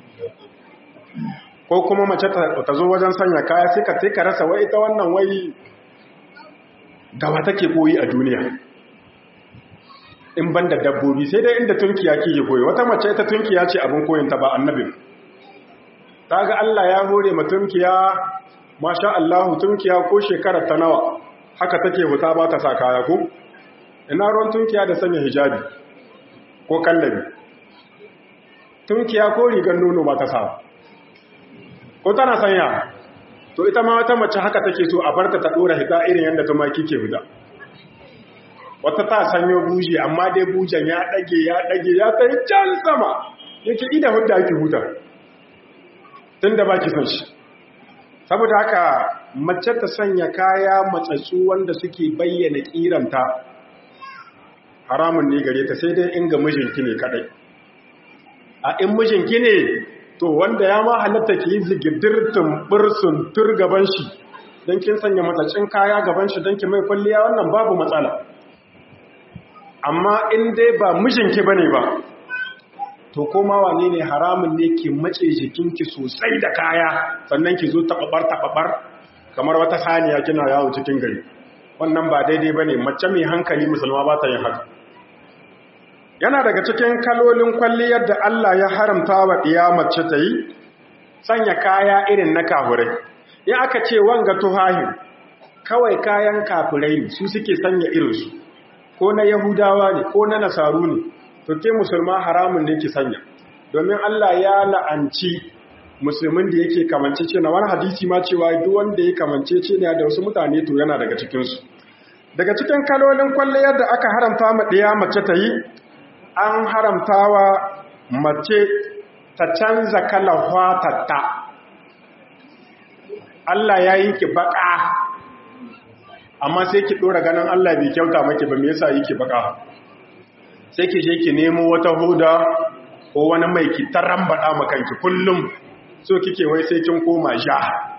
Speaker 2: ko kuma mace ta zo wajen sanya kaya sai ka ka rasa wai ita wannan wai gawa take koyi a duniya in ban da dabbobi sai dai inda tunkiya ke koyi wata mace ita tunkiya ce abin koyinta ba annabin ta ga Allah ya hore ma tunkiya masha Allah tunkiya ko shekarar ta nawa haka take huta ba ta sa kaya ko ina ruwan tunkiya da sanya hijabi ko kallabi tunkiya ko rigar nono ba ta sa ko tana sanya to ita ma wata mace haka take so a barta ta dora hita irin yadda tumaki ke huda wata ta sanyo buje amma dai bujen ya dage ya dage ya kai can sama yake ida hudda yake huta tunda baki son shi saboda haka mace ta sanya kaya matsatsu wanda suke bayyana kiranta haramun ne gare ta sai dai in ga mijinki ne kadai a in mijinki ne to wanda ya ma halatta ki yi zigidir tumbur suntur gaban shi don kin sanya matsacin kaya gaban shi don ki mai kwalliya wannan babu matsala amma in dai ba mijinki bane ba to koma wane ne haramun ne ki mace jikinki sosai da kaya sannan ki zo tababar tababar kamar wata saniya kina yawo cikin gari wannan ba daidai bane mace mai hankali musulma ba ta yin haka yana daga cikin kalolin kwalliyar da Allah ya haramta wa ɗiya mace ta yi sanya kaya irin na kafurai ya aka ce wanga tuhahin kawai kayan kafurai ne su suke sanya irinsu ko na yahudawa ne ko na nasaru ne to ke musulma haramun ne ki sanya domin Allah ya la'anci musulmin da yake kamance ce na wani hadisi ma cewa duk wanda ya kamance ce ne da wasu mutane to yana daga cikinsu daga cikin kalolin kwalliyar da aka haramta ma ɗiya mace ta yi an haramtawa mace ta canza kalar hwatatta Allah ya yi ki baka amma sai ki dora ganin Allah bai kyauta maki ba me yasa yake baka sai ki je ki nemo wata huda ko wani mai ki tarambada makanki kullum so kike wai sai kin koma ja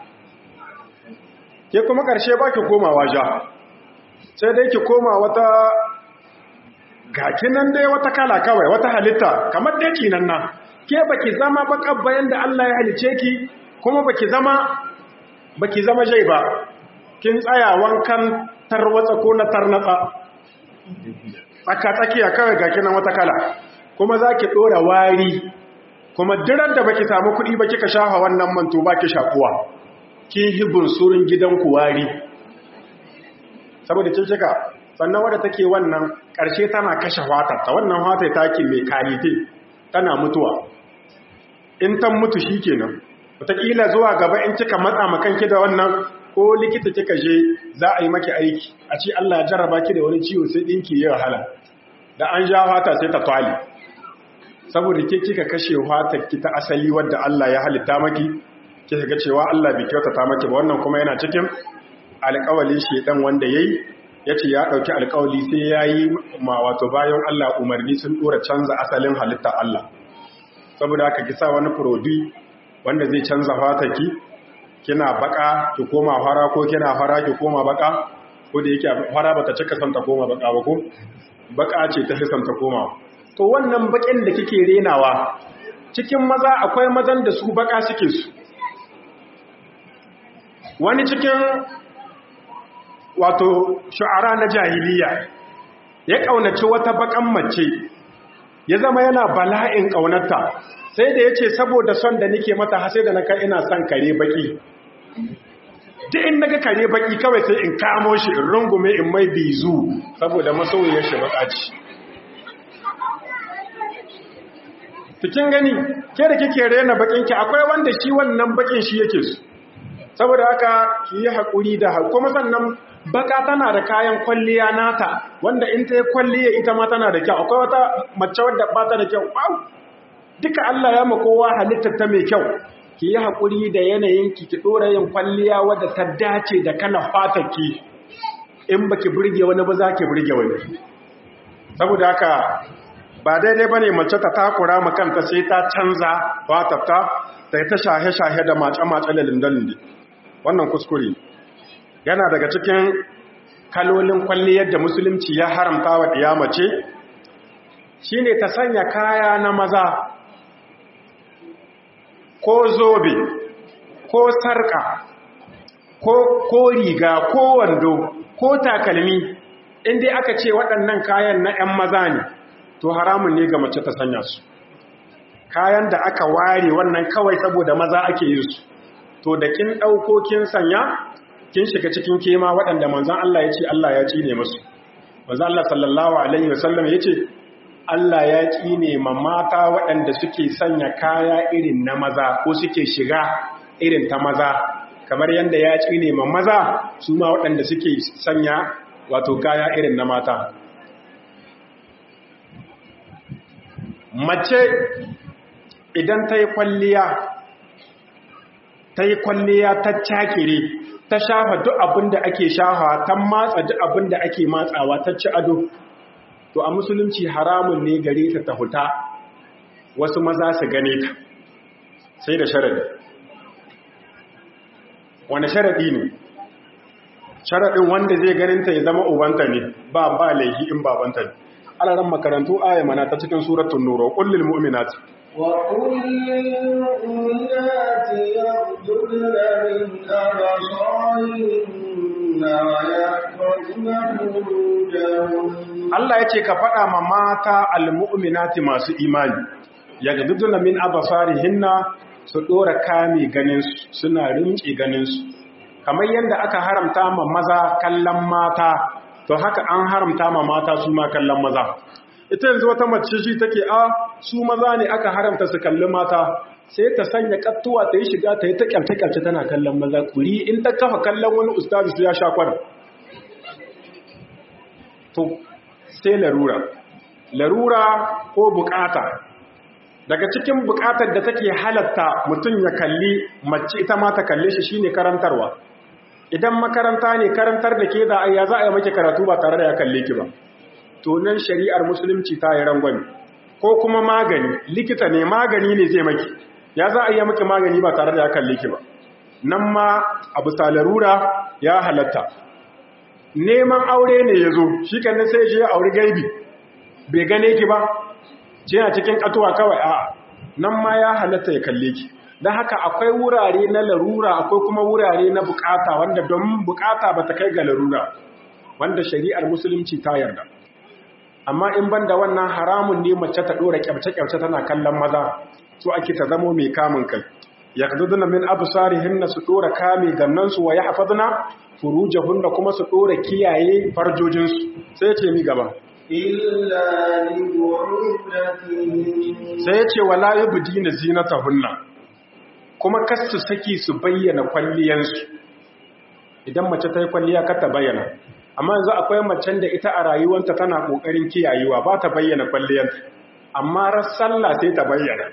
Speaker 2: ke kuma karshe ba ki komawa ja sai dai ki koma wata gaki nan dai wata kala kawai wata halitta kamar dai kinan nan ke baki zama bakar bayan da Allah ya halice ki kuma baki zama baki zama jai ba kin tsaya wankan tarwatsa ko na tarnatsa tsaka tsakiya kawai gaki nan wata kala kuma zaki dora wari kuma dirar da baki samu kuɗi ba kika shafa wannan manto baki shakuwa kin hibun surin gidanku wari saboda kin kika sannan wadda take wannan ƙarshe tana kashe ta wannan wata take mai kalite tana mutuwa in tan mutu shi kenan wataƙila zuwa gaba in kika matsa makanki da wannan ko likita kika je za a yi maki aiki a ce Allah ya jarraba ki da wani ciwo sai ɗinki ya wahala da an ja fata sai ta twali saboda ke kika kashe fatar ki ta asali wadda Allah ya halitta maki kika ga cewa Allah bai kyautata maki ba wannan kuma yana cikin alƙawalin shedan wanda yayi yace ya dauki alƙawali sai yayi ma wato bayan Allah umarni sun dora canza asalin halitta Allah saboda haka ki sa wani produit wanda zai canza fatarki kina baka ki koma fara ko kina fara ki koma baka ko da yake fara bata cika santa koma baka ba ko baka ce ta santa koma to wannan bakin da kike renawa cikin maza akwai mazan da su baka suke su wani cikin wato shu'ara na jahiliya ya kaunaci wata bakan mace ya zama yana bala'in kaunarta sai da yace saboda son da nake mata har sai da naka ina son kare baki duk in naga kare baki kawai sai in kamo shi in rungume in mai bizu saboda masoyiyar shi bakaci cikin gani ke da kike rena bakin ki akwai wanda shi wannan bakin shi yake su saboda haka ki yi hakuri da kuma sannan baka tana da kayan kwalliya nata wanda in ta yi kwalliya ita ma tana da kyau akwai wata mace wadda ba ta da kyau wow duka Allah ya makowa halittar ta mai kyau ki yi haƙuri da yanayin ki ki ɗora yin kwalliya wadda ta dace da kana ki in baki burge wani ba za ki burge wani saboda haka ba daidai ba ne mace ta takura makanta sai ta canza fatarta ta ta shahe-shahe da mace-mace da lindalindi wannan kuskure yana daga cikin kalolin kwalliyar da musulunci ya haramta wa ɗiya mace shine ta sanya kaya na maza ko zobe ko sarka ko, ko riga ko wando ko takalmi inda aka ce waɗannan kayan na 'yan maza ne to haramun ne ga mace ta sanya su kayan da aka ware wannan kawai saboda maza ake yin su to da kin ɗauko kin sanya kin shiga cikin kema waɗanda manzan Allah ya ce Allah ya ci ne musu manzan Allah sallallahu alaihi wasallam ya ce Allah ya ƙine ma mata waɗanda suke sanya kaya irin na maza ko suke shiga irin ta maza kamar yadda ya ƙine ma maza su ma waɗanda suke sanya wato kaya irin na mata mace idan ta yi kwalliya ta yi kwalliya ta cakire ta shafa duk abin da ake shafa ta matsa duk abin da ake matsawa ta ci ado to a musulunci haramun ne gare ta ta huta wasu maza su gane ta sai da sharadi wani sharadi ne sharadin wanda zai ganinta ya zama ubanta ne ba ba laihi in babanta ne alaran makarantu aya mana ta cikin suratul nur kullil mu'minat
Speaker 1: wa kullil mu'minati yaghdudna min absarihinna wa yahfazna furujahunna
Speaker 2: Allah ya ce ka faɗa ma mata almu'minati masu imani ya gaduduna min abasarihinna su ɗora kame ganinsu suna rinƙe ganinsu kamar yadda aka haramta ma maza kallon mata to haka an haramta ma mata su ma kallon maza ita yanzu wata mace shi take a su maza ne aka haramta su kalli mata sai ta sanya kattuwa ta yi shiga ta yi ta kyalce-kyalce tana kallon maza kuri in ta kafa kallon wani ustazi su ya sha kwana to sai larura larura ko bukata daga cikin bukatar da take halatta mutum ya kalli mace ita ma ta kalle shi shine karantarwa idan makaranta ne karantar da ke da ayya za a yi maki karatu ba tare da ya kalle ki ba to nan shari'ar musulunci ta yi rangwani ko kuma magani likita ne magani ne zai maki ya za a yi maki magani ba tare da ya kalle ki ba nan ma abu larura ya halatta neman aure ne ya zo shi kanin sai shi ya auri gaibi bai gane ki ba ce a cikin katuwa kawai a nan ma ya halatta ya kalle ki don haka akwai wurare na larura akwai kuma wurare na bukata wanda don bukata ba ta kai ga larura wanda shari'ar musulunci ta yarda amma in ban da wannan haramun ne mace ta ɗora kyamce-kyamce tana kallon maza su ake ta zamo mai kamun kai ya min absarihinna su ɗora kame gannansu wa yahfazna furujahunna kuma su ɗora kiyaye farjojinsu sai ce mi gaba
Speaker 1: illa li
Speaker 2: sai ya ce wala yubdina zinatahunna kuma kasu saki su bayyana kwalliyansu idan mace ta yi kwalliya ka ta bayyana amma yanzu akwai macen da ita a rayuwanta tana ƙoƙarin kiyayewa ba ta bayyana kwalliyanta amma rassalla sai ta bayyana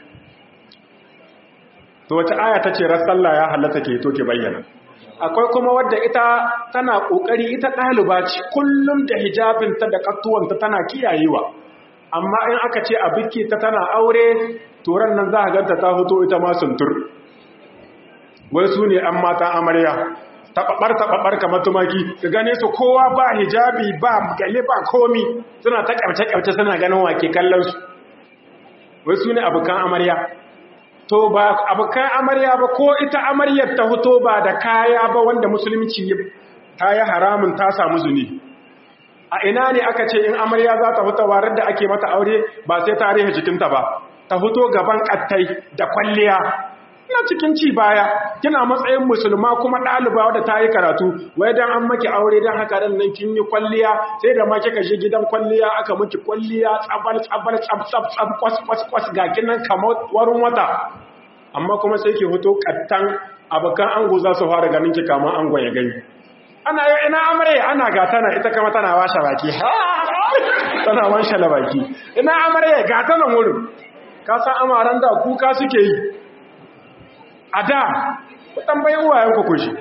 Speaker 2: to wace aya ta ce rassalla ya halatta ke to ke bayyana akwai kuma wadda ita tana ƙoƙari ita ɗaliba ce kullum da hijabinta da ƙattuwanta tana kiyayewa amma in aka ce a biki ta tana aure turan nan za a ganta ta hoto ita ma suntur wai su ne an mata amarya taɓaɓar taɓaɓar kamar tumaki ka gane su kowa ba hijabi ba gale ba komi suna ta ƙyarce-ƙyarce suna ganin wake kallon su wai su ne abokan amarya to ba abokan amarya ba ko ita amaryar ta hoto ba da kaya ba wanda musulunci ta yi haramun ta samu zuni a ina ne aka ce in amarya za ta fita warar da ake mata aure ba sai ta rihe jikinta ba ta fito gaban kattai da kwalliya ina cikin ci baya kina matsayin musulma kuma ɗaliba wadda ta yi karatu wai dan an maki aure dan haka dan nan kin yi kwalliya sai da ma kika je gidan kwalliya aka miki kwalliya tsabal tsabal tsab tsab tsab kwas kwas kwas ga kinan kamar warin wata amma kuma sai ki fito kattan abakan ango za su fara ganin ki kamar angon ya gani ana yi ina amare ana ga tana ita kama tana washe baki tana washe baki ina amare ga tana wurin ka san amaran da kuka suke yi a da ku tambayin wayan ku kushi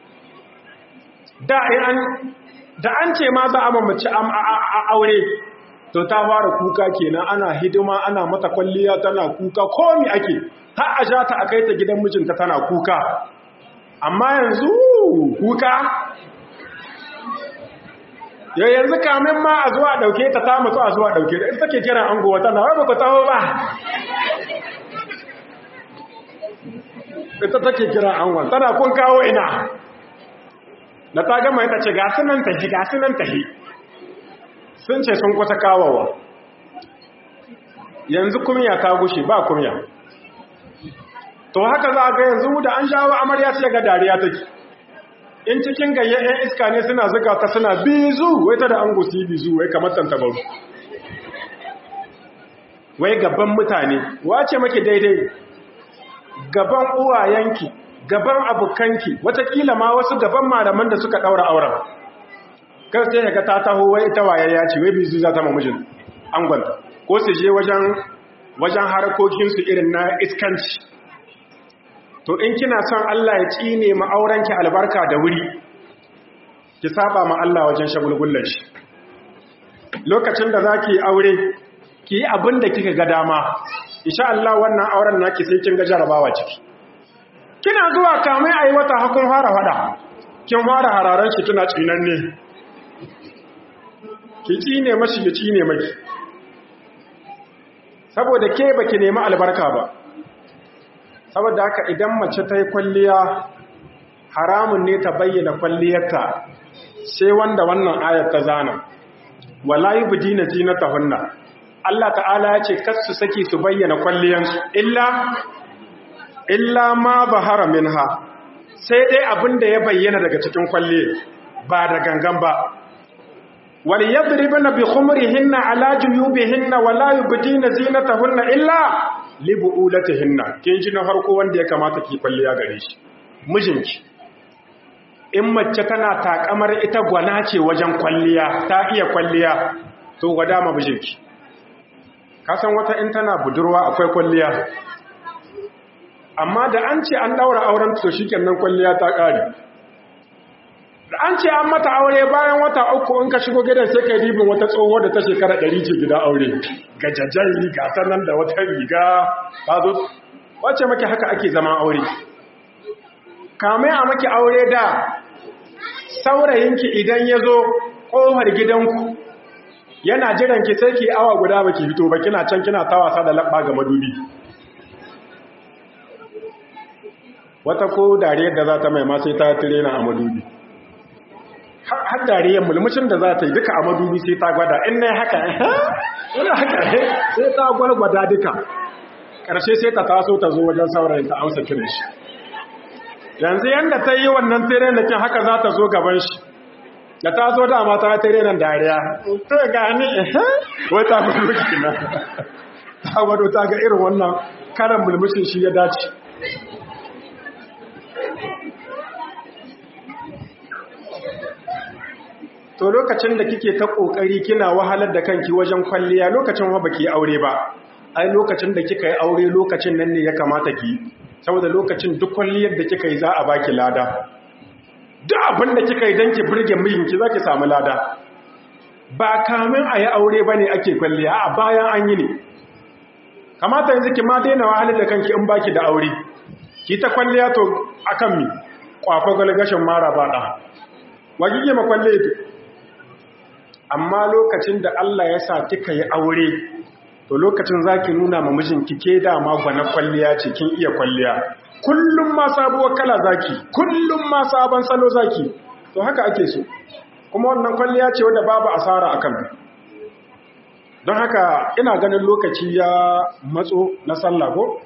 Speaker 2: da an da an ce ma za a mamaci aure to ta fara kuka kenan ana hidima ana mata kwalliya tana kuka komi ake har a ja ta a kai ta gidan mijinta tana kuka amma yanzu kuka yau yanzu kamin ma a zuwa dauke ta ta mutu a zuwa dauke da ita take kiran ango wata na wai ba ku taho ba ita take kiran angon tana kun kawo ina da ta gama ita ce gasu nan tahi gasu nan tahi sun ce sun kusa kawowa yanzu kumya ta gushe ba kumya to haka za a ga yanzu da an shawo amarya sai ga dariya take in cikin gayyayen iska ne suna zuga ta suna bizu wai ta da an gusi bizu wai kamar tantabaru wai gaban mutane wace maki daidai gaban uwayenki gaban abokanki watakila ma wasu gaban malaman da suka daura auren kar sai ga ta taho wai ita waye ya ce wai bizu za ta mamujin angonta ko su je wajen wajen harakokinsu irin na iskanci to in kina son Allah ya tsine ma aurenki albarka da wuri ki saba ma Allah wajen shagulgullan shi lokacin da zaki aure ki yi abin da kika ga dama insha Allah wannan auren naki sai kin ga jarabawa ciki kina zuwa kamai ayi wata hakun fara fada kin fara hararan shi kina tsinan ne ki tsine mashi ya tsine maki saboda ke baki nemi albarka ba saboda haka idan mace ta yi kwalliya haramun ne ta bayyana kwalliyarta sai wanda wannan ayar ta zana wala yubdina zinatahunna Allah ta'ala ya ce kasu saki su bayyana kwalliyansu illa illa ma bahara minha sai dai abinda ya bayyana daga cikin kwalliye ba da gangan ba wal yadribna bi khumurihinna ala juyubihinna wala yubdina zinatahunna illa libu'ulatihinna kin ji na farko wanda ya kamata ki kwalliya gare shi mijinki in mace tana takamar ita gwana ce wajen kwalliya ta iya kwalliya to gwada ma mijinki kasan wata in tana budurwa akwai kwalliya amma da an ce an daura auren to shikenan kwalliya ta kare da an ce an mata aure bayan wata uku in ka shigo gidan sai kai ribin wata tsohuwar da ta shekara ɗari ce gida aure gajajen riga sannan da wata riga ta zo wace maki haka ake zama aure kamai a maki aure da saurayinki idan ya zo ƙofar gidanku yana jiran ki sai ki awa guda baki fito ba kina can kina ta wasa da labba ga madubi wata ko dariyar da za ta mai ma sai ta tirena a madubi har dariyar mulmushin da za ta yi duka a madubi sai ta gwada in na haka ina haka sai ta gwada duka ƙarshe sai ta taso ta zo wajen saurayin ta amsa kiran shi yanzu yadda ta yi wannan tere da kin haka za ta zo gaban shi da ta zo dama ta tere nan dariya to gani wai ta gudu kina ta gwado ta ga irin wannan karan mulmushin shi ya dace to lokacin da kike ta kokari kina wahalar da kanki wajen kwalliya lokacin wa baki aure ba ai lokacin da kika yi aure lokacin nan ne ya kamata ki saboda lokacin duk kwalliyar da kika yi za a baki lada duk abin da kika yi don ki burge mijinki za ki samu lada ba kamin a yi aure ba ne ake kwalliya a bayan an yi ne kamata yanzu ki ma daina wahalar da kanki in baki da aure ki ta kwalliya to akan mi kwafa galgashin mara ba ɗa wa kike ma kwalliya to amma lokacin da Allah ya sa kika yi aure to lokacin zaki nuna ma mijinki ke dama gwana kwalliya ce kin iya kwalliya kullum ma sabuwar kala zaki kullum ma sabon salo zaki to haka ake so kuma wannan kwalliya ce wadda babu asara akan don haka ina ganin lokaci ya matso na sallah ko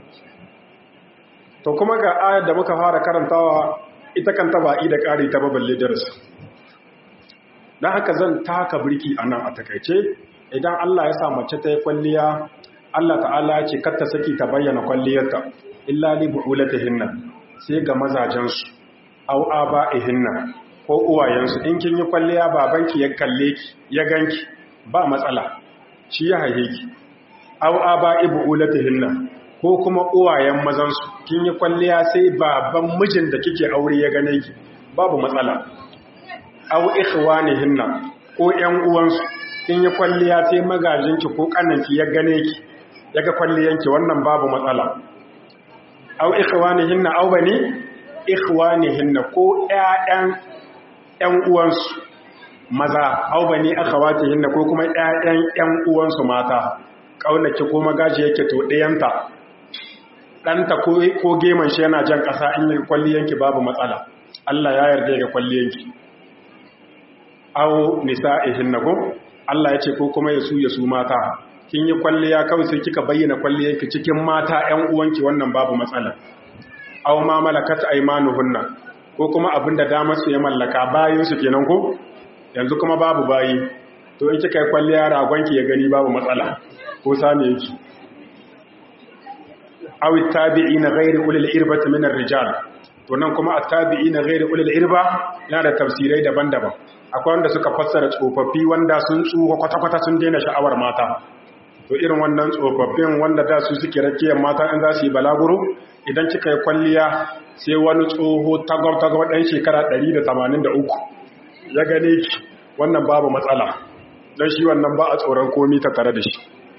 Speaker 2: to kuma ga ayar da muka fara karantawa ita kan taba da ƙari ta baballe darasi don haka zan taka birki a nan a takaice idan Allah ya sa mace ta yi kwalliya Allah ta'ala ya ce kar ta saki ta bayyana kwalliyarta illa li bu'ulatihinna sai ga mazajensu aw aba'ihinna ko uwayensu in kin yi kwalliya babanki ya kalle ki ya ganki ba matsala shi ya haihe ki aw aba'i bu'ulatihinna ko kuma uwayen mazansu kin yi kwalliya sai baban mijin da kike aure ya gane ki babu matsala aw ikhwanihinna ko ƴan uwansu kin yi kwalliya sai magajinki ko kannanki ya gane ki yaga kwalliyanki wannan babu matsala aw ikhwanihinna aw bani ikhwanihinna ko ƴaƴan ƴan uwansu maza aw bani akhawatihinna ko kuma ƴaƴan ƴan uwansu mata kaunaki ko magaji yake to ɗayanta ɗanta ko ko geman shi yana jan ƙasa in yi kwalliyanki babu matsala Allah ya yarda ga kwalliyanki aw nisa'ihinna ko Allah ya ce ko kuma yasu yasu mata kin yi kwalliya kawai sai kika bayyana kwalliyanki cikin mata ƴan uwanki wannan babu matsala aw ma malakat aymanuhunna ko kuma abinda damar su ya mallaka bayin su kenan ko yanzu kuma babu bayi to in kika yi kwalliya ragonki ya gani babu matsala ko same yake aw tabi'ina ghayri ulil irbati min ar-rijal to nan kuma at-tabi'ina ghayri ulil irba yana da tafsirai daban-daban akwai wanda suka fassara tsofaffi wanda sun tsuho kwata-kwata sun daina sha'awar mata to irin wannan tsofaffin wanda da su suke rakiyar mata in za su yi balaguro idan kika yi kwalliya sai wani tsoho tagwar-tagwar ɗan shekara 183 ya gane ki wannan babu matsala don shi wannan ba a tsoron komi ta tare da shi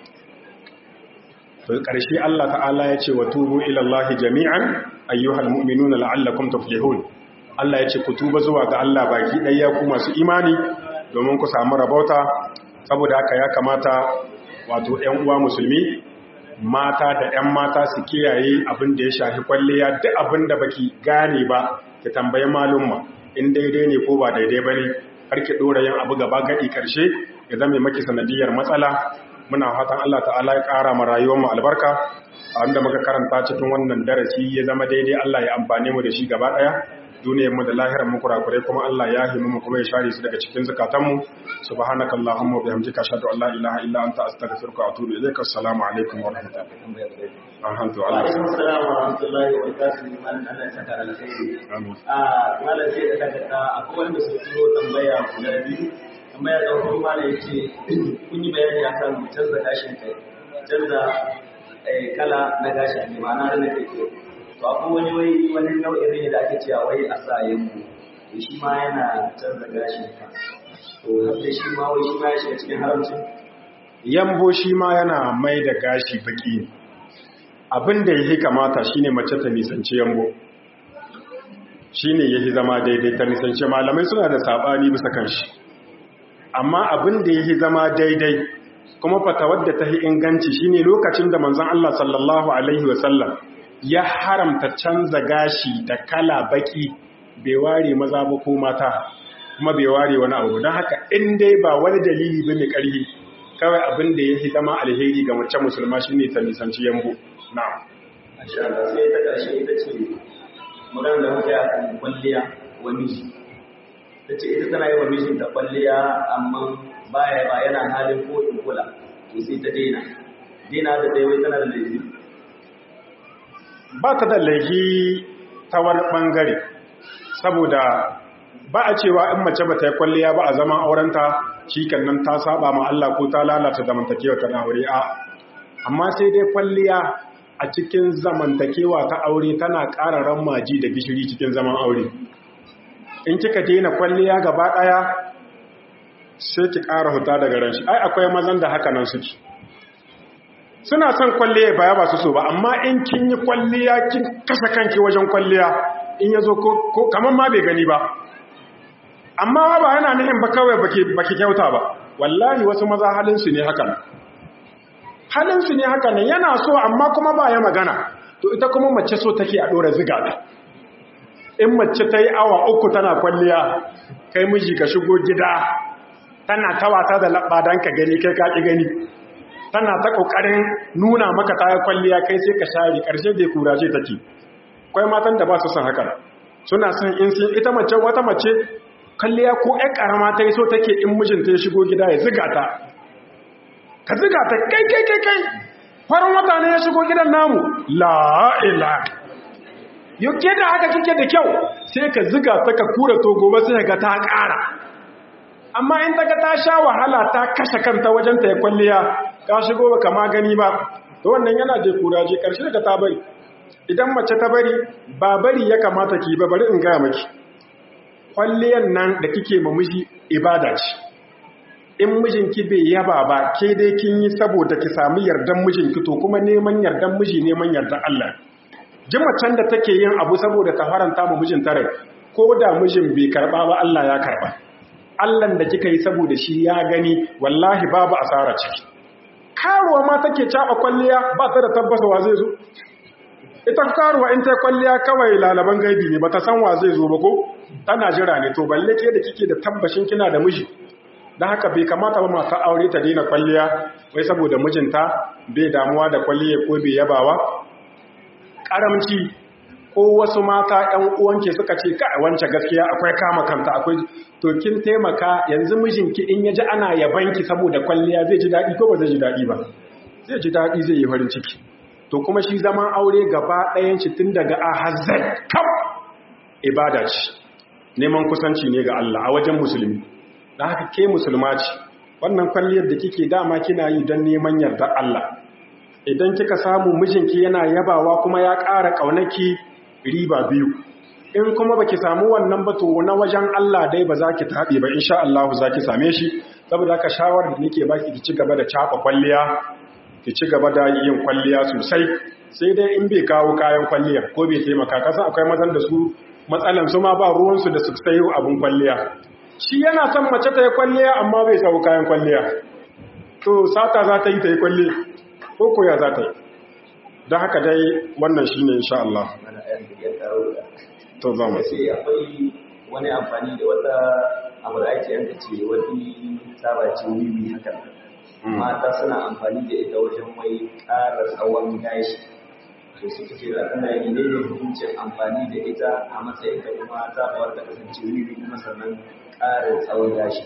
Speaker 2: to ƙarshe Allah ta'ala ya ce wa tubu ilallahi jami'an ayyuhal mu'minuna la'allakum tuflihun Allah ya ce ku tuba zuwa ga Allah baki ɗaya ku masu imani domin ku samu rabauta saboda haka ya kamata wato ‘yan uwa musulmi mata da ‘yan mata su kiyaye abin da ya shafi kwalliya duk abin da baki gane ba ki tambayi malumma in daidai ne ko ba daidai ba ne har ki ɗora yin abu gaba gaɗi ƙarshe ya zama maki sanadiyar matsala muna fatan Allah ta'ala ya ƙara ma rayuwar mu albarka a wanda muka karanta cikin wannan darasi ya zama daidai Allah ya amfane mu da shi gaba ɗaya duniyar mu da lahirar mu kurakurai kuma Allah ya himu mu kuma ya share su daga cikin zakatan mu subhanakallahumma wa bihamdika ashhadu an la ilaha illa anta astaghfiruka wa atubu ilaika assalamu alaikum wa rahmatullahi alhamdulillah
Speaker 3: alaikum assalam wa rahmatullahi wa barakatuh man Allah ya saka alkhairi a malam sai da daga akwai wanda su turo tambaya guda biyu tambaya da farko malam yace kun yi bayani akan canza gashin kai canza kala na gashin kai ma'ana da nake to akwai wani wai wani nau'in rini da ake cewa wai a sa yammu to shi ma yana canza gashin ka to har da shi ma wai shi ma ya shiga cikin haramcin
Speaker 2: yambo shi ma yana mai da gashi baki abin da yake kamata shine mace ta nisanci yambo shine yake zama daidai ta nisanci malamai suna da sabani bisa kanshi amma abin da yake zama daidai kuma fatawar da ta yi inganci shine lokacin da manzon Allah sallallahu alaihi wasallam ya haramta canza gashi da kala baki bai ware maza ba ko mata kuma bai ware wani abu don haka in dai ba wani dalili ba mai ƙarfi kawai abin da ya fi zama alheri ga mace musulma shine ta nisanci yambo na
Speaker 3: Masha Allah sai ta ƙarshe ita ce magana da muke akan kwalliya wa miji ta ce ita tana yi wa mijinta kwalliya amma baya ba yana halin ko in kula to sai ta daina daina da dai wai tana da laifi
Speaker 2: ba ta da laifi ta wani ɓangare saboda ba a cewa in mace ba ta yi kwalliya ba a zaman aurenta shi nan ta saba ma Allah ko ta lalata zamantakewa ta aure a amma sai dai kwalliya a cikin zamantakewa ta aure tana ƙara rammaji da gishiri cikin zaman aure in kika daina kwalliya gaba ɗaya sai ki ƙara huta daga ran shi ai akwai mazan da haka nan suke suna son kwalliya baya ba su so ba amma in kin yi kwalliya kin kasa kanki wajen kwalliya in yazo ko kaman ma bai gani ba amma ba yana nihin ba kawai baki baki kyauta ba wallahi wasu maza halin su ne haka halin su ne haka ne yana so amma kuma ba ya magana to ita kuma mace so take a dora ziga ta in mace ta yi awa uku tana kwalliya kai miji ka shigo gida tana ta wasa da labba dan ka gani kai ka ki gani tana ta kokarin nuna maka ta kwalliya kai sai ka share karshe bai kuraje take akwai matan da ba su son haka suna son in sun ita mace wata mace kalliya ko ƴan karama ta yi so take in mijinta ya shigo gida ya ziga ta ka ziga ta kai kai kai kai farin wata ne ya shigo gidan namu la ila yau ke da haka kike da kyau sai ka ziga ta ka kura to gobe sai ga ta ƙara amma in ta ga ta sha wahala ta kashe kanta wajen ta ya kwalliya ka shigo ba kama gani ba to wannan yana je kuraje karshe da ta bari idan mace ta bari ba bari ya kamata ki ba bari in gaya maki kwalliyan nan da kike ma miji ibada ce in mijinki bai yaba ba ke dai kin yi saboda ki samu yardan mijinki to kuma neman yardan miji neman yardan Allah ji macen da take yin abu saboda ta faranta ma mijin rai ko da mijin bai karba ba Allah ya karba Allah da kika yi saboda shi ya gani wallahi babu asara ciki karuwa ma take caba kwalliya ba ta da tabbasawa zai zo ita karuwa in ta kwalliya kawai lalaban gaibi ne bata san wa zai zo ba ko tana jira ne to balle ke da kike da tabbashin kina da miji dan haka bai kamata ba mata aure ta daina kwalliya wai saboda mijinta bai damuwa da kwalliya ko bai yabawa karamci ko wasu mata ƴan uwanke suka ce ka wance gaskiya akwai kama kanta akwai to kin taimaka yanzu mijinki in yaji ana yabanki saboda kwalliya zai ji daɗi ko ba zai ji daɗi ba zai ji daɗi zai yi farin ciki to kuma shi zaman aure gaba ɗayan shi tun daga a hazard kam ibada ce neman kusanci ne ga Allah a wajen musulmi da haka ke musulma ce wannan kwalliyar da kike dama kina yi don neman yardar Allah idan kika samu mijinki yana yabawa kuma ya ƙara ƙaunaki riba biyu in kuma baki samu wannan ba to na wajen Allah dai ba za ki taɓe ba insha Allah za ki same shi saboda haka shawarar da nake baki ki ci gaba da cafa kwalliya ki ci gaba da yin kwalliya sosai sai dai in bai kawo kayan kwalliya ko bai taimaka kasa akwai mazan da su matsalan su ma ba ruwansu da su sayo abin kwalliya shi yana son mace ta yi kwalliya amma bai sau kayan kwalliya to sata za ta yi ta yi kwalli ko koya za ta yi don haka dai wannan shi ne insha Allah to za mu
Speaker 3: sai akwai wani amfani da wata abu da ake yanka ce wani sabacin wiwi haka mata suna amfani da ita wajen mai ƙara tsawon gashi to suka ce da tana yi ne da hukuncin amfani da ita a matsayin da kuma zaɓawar da kasance wiwi kuma sannan ƙarin tsawon gashi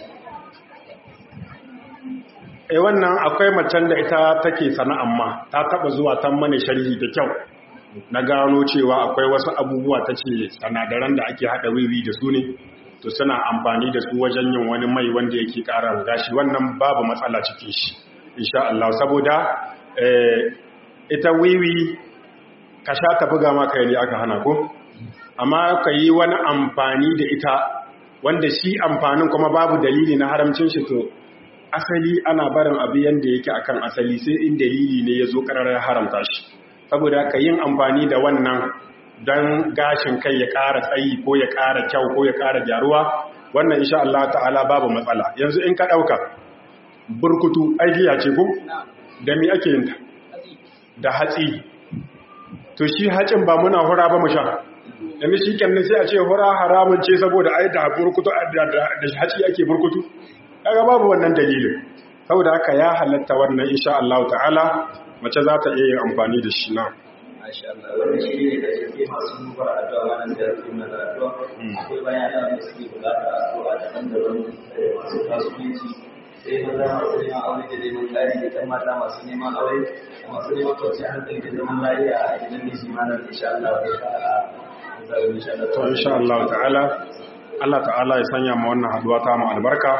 Speaker 2: e wannan akwai macen da ita take sana'an ma ta taba zuwa tan mana sharhi da kyau na gano cewa akwai wasu abubuwa ta ce sanadaran da ake haɗa wiwi da su ne to suna amfani da su wajen yin wani mai wanda yake ƙara gashi wannan babu matsala cikin shi insha Allah saboda ita wiwi ka sha ta buga maka ne aka hana ko amma ka yi wani amfani da ita wanda shi amfanin kuma babu dalili na haramcin shi to asali ana barin abu yanda yake akan asali sai in dalili ne ya zo ƙararar haramta shi saboda ka yin amfani da wannan don gashin kai ya ƙara tsayi ko ya ƙara kyau ko ya ƙara gyaruwa wannan insha Allah ta'ala babu matsala yanzu in ka ɗauka burkutu aigiya ce ko da mi ake yin ta da hatsi to shi hacin ba muna hura ba mu sha yanzu shi kenan sai a ce hura haramun ce saboda ai da burkutu da hatsi ake burkutu kaga babu wannan dalilin saboda haka ya halatta wannan insha Allah ta'ala mace za ta iya yin amfani da shi na
Speaker 3: Masha Allah, wannan shi ne da ke masu duba addu'a wannan da yake mana addu'a. Akwai bayan Allah da suke bukata addu'a daban-daban masu kasuwanci sai maza masu neman aure da neman ƙari da ɗan mata masu neman aure da masu neman kwanciyar hankali da zaman lafiya a gidan miji mana insha Allah ya fara
Speaker 2: to insha Allah ta'ala Allah ta'ala ya sanya ma wannan haduwa ta mu albarka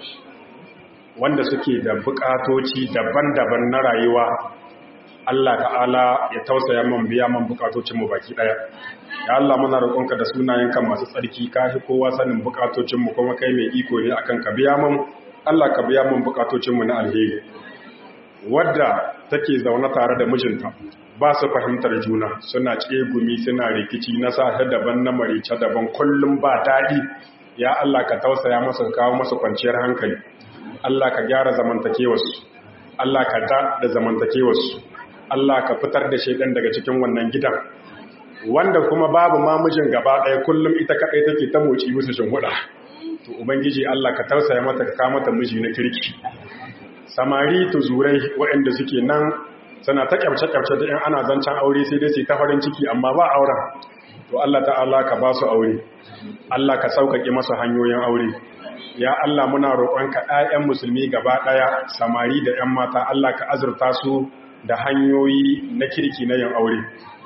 Speaker 2: wanda suke da bukatoci daban-daban na rayuwa Allah ta'ala ya tausaya man biya man bukatocin mu baki daya ya Allah muna roƙonka da sunayenka masu tsarki ka fi kowa sanin bukatocin mu kuma kai mai iko ne akan ka biya man Allah ka biya man bukatocin mu na alheri wadda take zaune tare da mijinta ba su fahimtar juna suna tsegumi suna rikici na safe daban na marice daban kullum ba daɗi ya Allah ka tausaya masa kawo masa kwanciyar hankali Allah ka gyara zamantakewarsu Allah ka da da zamantakewarsu Allah ka fitar da shaidan daga cikin wannan gidan wanda kuma babu mamijin gaba ɗaya kullum ita kaɗai take ta moci musu shinhuda to ubangiji Allah ka tausaya mata ka kawo mata miji na kirki samari tuzurai waɗanda suke nan suna ta kyamce-kyamce da 'yan ana zancen aure sai dai su ta farin ciki amma ba auren to Allah ta'ala ka ba su aure Allah ka sauƙaƙe masu hanyoyin aure ya Allah muna roƙonka 'ya'yan musulmi gaba ɗaya samari da 'yan mata Allah ka azurta su da hanyoyi na kirki na yin aure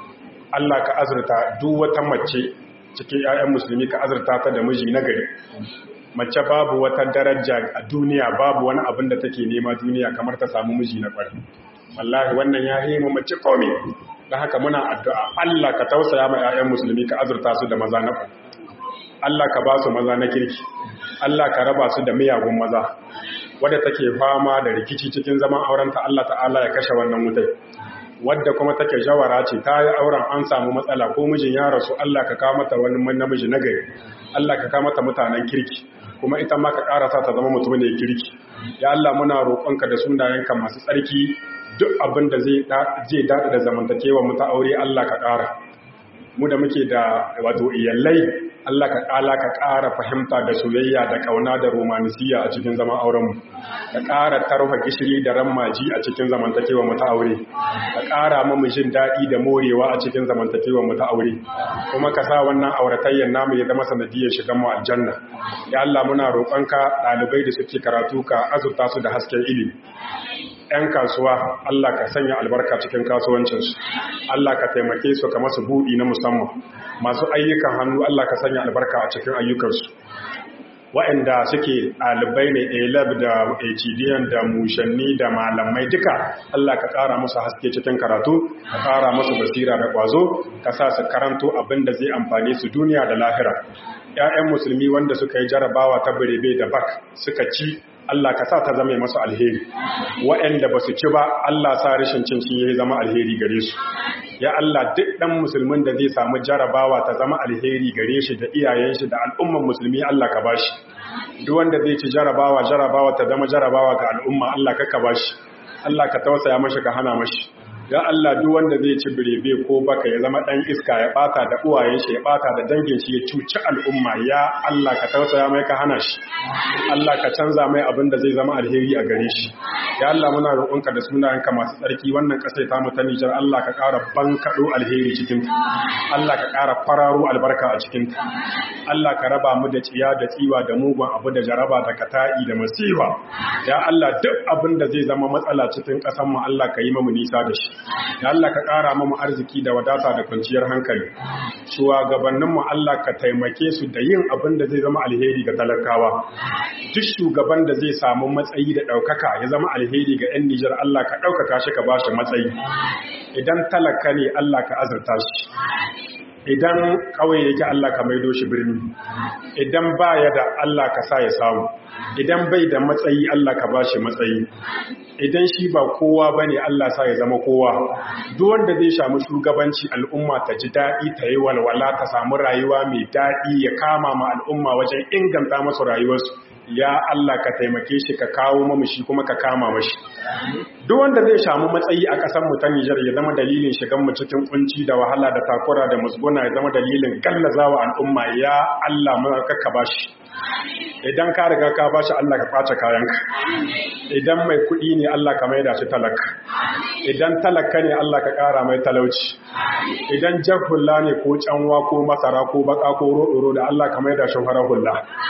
Speaker 2: Allah ka azurta duk wata mace cikin 'ya'yan musulmi ka azurta ta da miji na gari mace babu wata daraja a duniya babu wani abin da take nema duniya kamar ta samu miji na ƙwari wallahi wannan ya yi mu mace komi da haka muna addu'a Allah ka tausaya ma 'ya'yan musulmi ka azurta su da maza na ƙwari Allah ka ba su maza na kirki Allah ka raba su da miyagun maza wadda take fama da rikici cikin zaman aurenta Allah ta'ala ya kashe wannan wutai wadda kuma take jawara ce ta yi auren an samu matsala ko mijin ya rasu Allah ka kawo mata wani namiji na gari Allah ka kawo mata mutanen kirki kuma ita ma ka karasa ta zama mutumin da ya kirki ya Allah muna roƙonka da sunayenka masu tsarki duk abin da zai daɗa da zamantakewa mu ta aure Allah ka ƙara mu da muke da wato iyalai Allah ka ƙala ka ƙara fahimta da soyayya da ƙauna da romanisiya a cikin zaman aurenmu ka ƙara tarfa gishiri da rammaji a cikin zamantakewa mu ta aure ka ƙara mamu jin daɗi da morewa a cikin zamantakewa mu ta aure kuma ka sa wannan auratayyar namu ya zama sanadiyar shigan mu aljanna ya Allah muna roƙonka ɗalibai da suke karatu ka azurta su da hasken ilimi 'yan kasuwa Allah ka sanya albarka cikin kasuwancinsu Allah ka taimake su ka masu buɗi na musamman masu ayyukan hannu Allah ka sanya albarka a cikin ayyukansu waɗanda suke ɗalibai ne elab da hdiyan da mushanni da malamai duka Allah ka ƙara musu haske cikin karatu ka ƙara musu basira da ƙwazo ka sa su karanto abin da zai amfane su duniya da lahira 'ya'yan musulmi wanda suka yi jarabawa ta birebe da bak suka ci Allah ka sa ta zama masu alheri waɗanda ba su ci ba Allah sa rashin cin shi ya zama alheri gare su ya Allah duk ɗan musulmin da zai samu jarabawa ta zama alheri gare shi da iyayen shi da al'umman musulmi Allah ka bashi duk wanda zai ci jarabawa jarabawa ta zama jarabawa ga al'umma Allah ka ka bashi Allah ka tausaya mashi ka hana mashi ya Allah duk wanda zai ci birebe ko baka ya zama dan iska ya bata da uwayen shi ya bata da dangin shi ya cuci al'umma ya Allah ka tausaya mai ka hana shi Allah ka canza mai abin da zai zama alheri a gare shi ya Allah muna roƙonka da sunayenka masu tsarki wannan ƙasar ta mu ta Nijar Allah ka ƙara bankaɗo alheri cikin ta Allah ka ƙara fararo albarka a cikin ta Allah ka raba mu da tsiya da tsiwa da mugun abu da jaraba da kata'i da masifa ya Allah duk abin da zai zama matsala cikin ƙasar mu Allah ka yi mu nisa da shi ya Allah ka ƙara mu arziki da wadata da kwanciyar hankali shugabanninmu Allah ka taimake su da yin abin da zai zama alheri ga talakawa duk shugaban da zai samu matsayi da ɗaukaka ya zama alheri ga 'yan Nijar Allah ka ɗaukaka shi ka ba shi matsayi idan talaka ne Allah ka azurta shi idan kawai yake Allah ka maido shi birni idan baya da Allah ka sa ya samu idan bai da matsayi Allah ka ba shi matsayi idan shi ba kowa ba ne Allah sa ya zama kowa duk wanda zai samu shugabanci al'umma ta ji daɗi ta yi walwala ta samu rayuwa mai daɗi ya kama ma al'umma wajen inganta masu rayuwarsu ya Allah ka taimake shi ka kawo mamashi kuma ka kama mashi duk wanda zai samu matsayi a ƙasar mu ta Nijar ya zama dalilin shigan mu cikin kunci da wahala da takura da musguna ya zama dalilin gallazawa al'umma ya Allah mu ka bashi idan ka riga ka bashi Allah ka kwace kayanka idan mai kuɗi ne Allah ka maida shi talaka idan talaka ne Allah ka ƙara mai talauci idan jar hulla ne ko canwa ko masara ko baka ko roɗoro da Allah ka maida shi farar hulla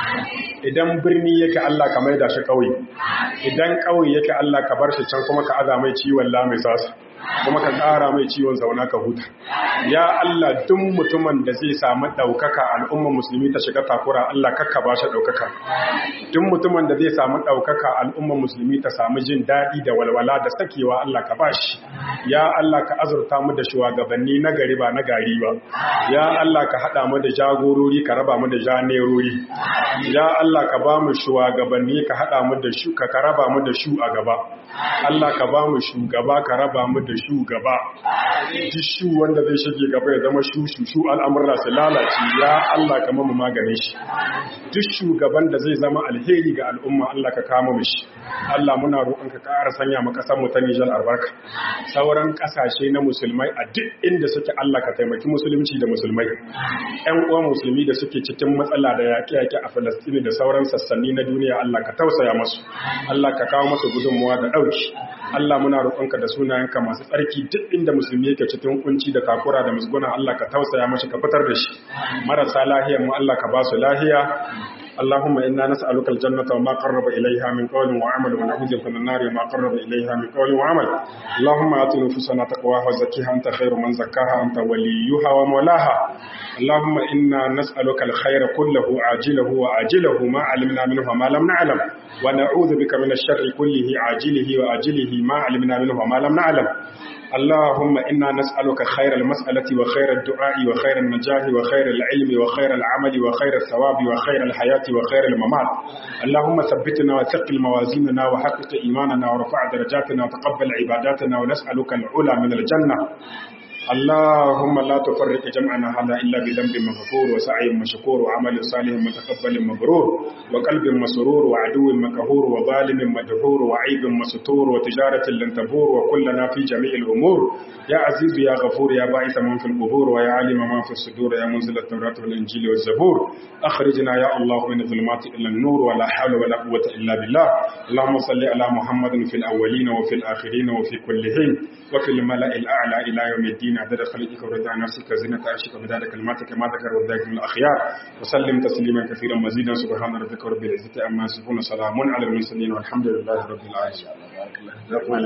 Speaker 2: idan birni yake Allah ka maida shi ƙauye idan ƙauye yake Allah ka bar shi can kuma ka aza mai ciwon la mai sasu kuma ka ƙara mai ciwon zauna ka huta ya Allah duk mutumin da zai samu ɗaukaka al'umma musulmi ta shiga takura Allah kakka ba shi ɗaukaka duk mutumin da zai samu ɗaukaka al'umma musulmi ta samu jin daɗi da walwala da sakewa Allah ka ba shi ya Allah ka azurta mu da shugabanni na gari ba na gari ba ya Allah ka haɗa mu da jagorori ka raba mu da janerori ya Allah ka ba mu shugabanni ka haɗa mu da shu ka raba mu da shu a gaba Allah ka ba mu shugaba ka raba mu da shugaba duk shu wanda zai shige gaba ya zama shu shu shu al'amurra su lalace ya Allah ka mamu maganin shi duk shugaban da zai zama alheri ga al'umma Allah ka kama mu shi Allah muna roƙon ka ƙara sanya mu ƙasar mu ta Nijar albarka sauran ƙasashe na musulmai a duk inda suke Allah ka taimaki musulunci da musulmai ƴan uwan musulmi da suke cikin matsala da yaƙe-yaƙe a Falastini da sauran sassanni na duniya Allah ka tausaya masu Allah ka kawo masu gudunmuwa da ɗauki Allah muna roƙonka da sunayenka masu tsarki duk inda musulmi yake cikin kunci da takura da musguna Allah ka tausaya mashi ka fitar da shi marasa lahiyar mu Allah ka ba su lahiya اللهم إنا نسألك الجنة وما قرب إليها من قول وعمل ونعوذ بك من النار وما قرب إليها من قول وعمل اللهم آت نفوسنا تقواها وزكيها أنت خير من زكاها أنت وليها ومولاها اللهم إنا نسألك الخير كله عاجله وآجله ما علمنا منه وما لم نعلم ونعوذ بك من الشر كله عاجله وآجله ما علمنا منه وما لم نعلم اللهم إنا نسألك خير المسألة وخير الدعاء وخير النجاح وخير العلم وخير العمل وخير الثواب وخير الحياة وخير الممات اللهم ثبتنا وثقل موازيننا وحقق إيماننا ورفع درجاتنا وتقبل عباداتنا ونسألك العلا من الجنة اللهم لا تفرق جمعنا هذا إلا بذنب مغفور وسعي مشكور وعمل صالح متقبل مبرور وقلب مسرور وعدو مكهور وظالم مدهور وعيب مستور وتجارة لن تبور وكلنا في جميع الأمور يا عزيز يا غفور يا باعث من في القبور ويا عالم ما في الصدور يا منزل التوراة والإنجيل والزبور أخرجنا يا الله من الظلمات إلى النور ولا حول ولا قوة إلا بالله اللهم صل على محمد في الأولين وفي الآخرين وفي كل حين وفي الملأ الأعلى إلى يوم الدين عدد خلقك ورضا نفسك زينة عرشك ومداد كلماتك ما ذكر وذاك من الأخيار وسلم تسليما كثيرا مزيدا سبحان ربك رب العزة عما يصفون سلام على المرسلين والحمد لله رب العالمين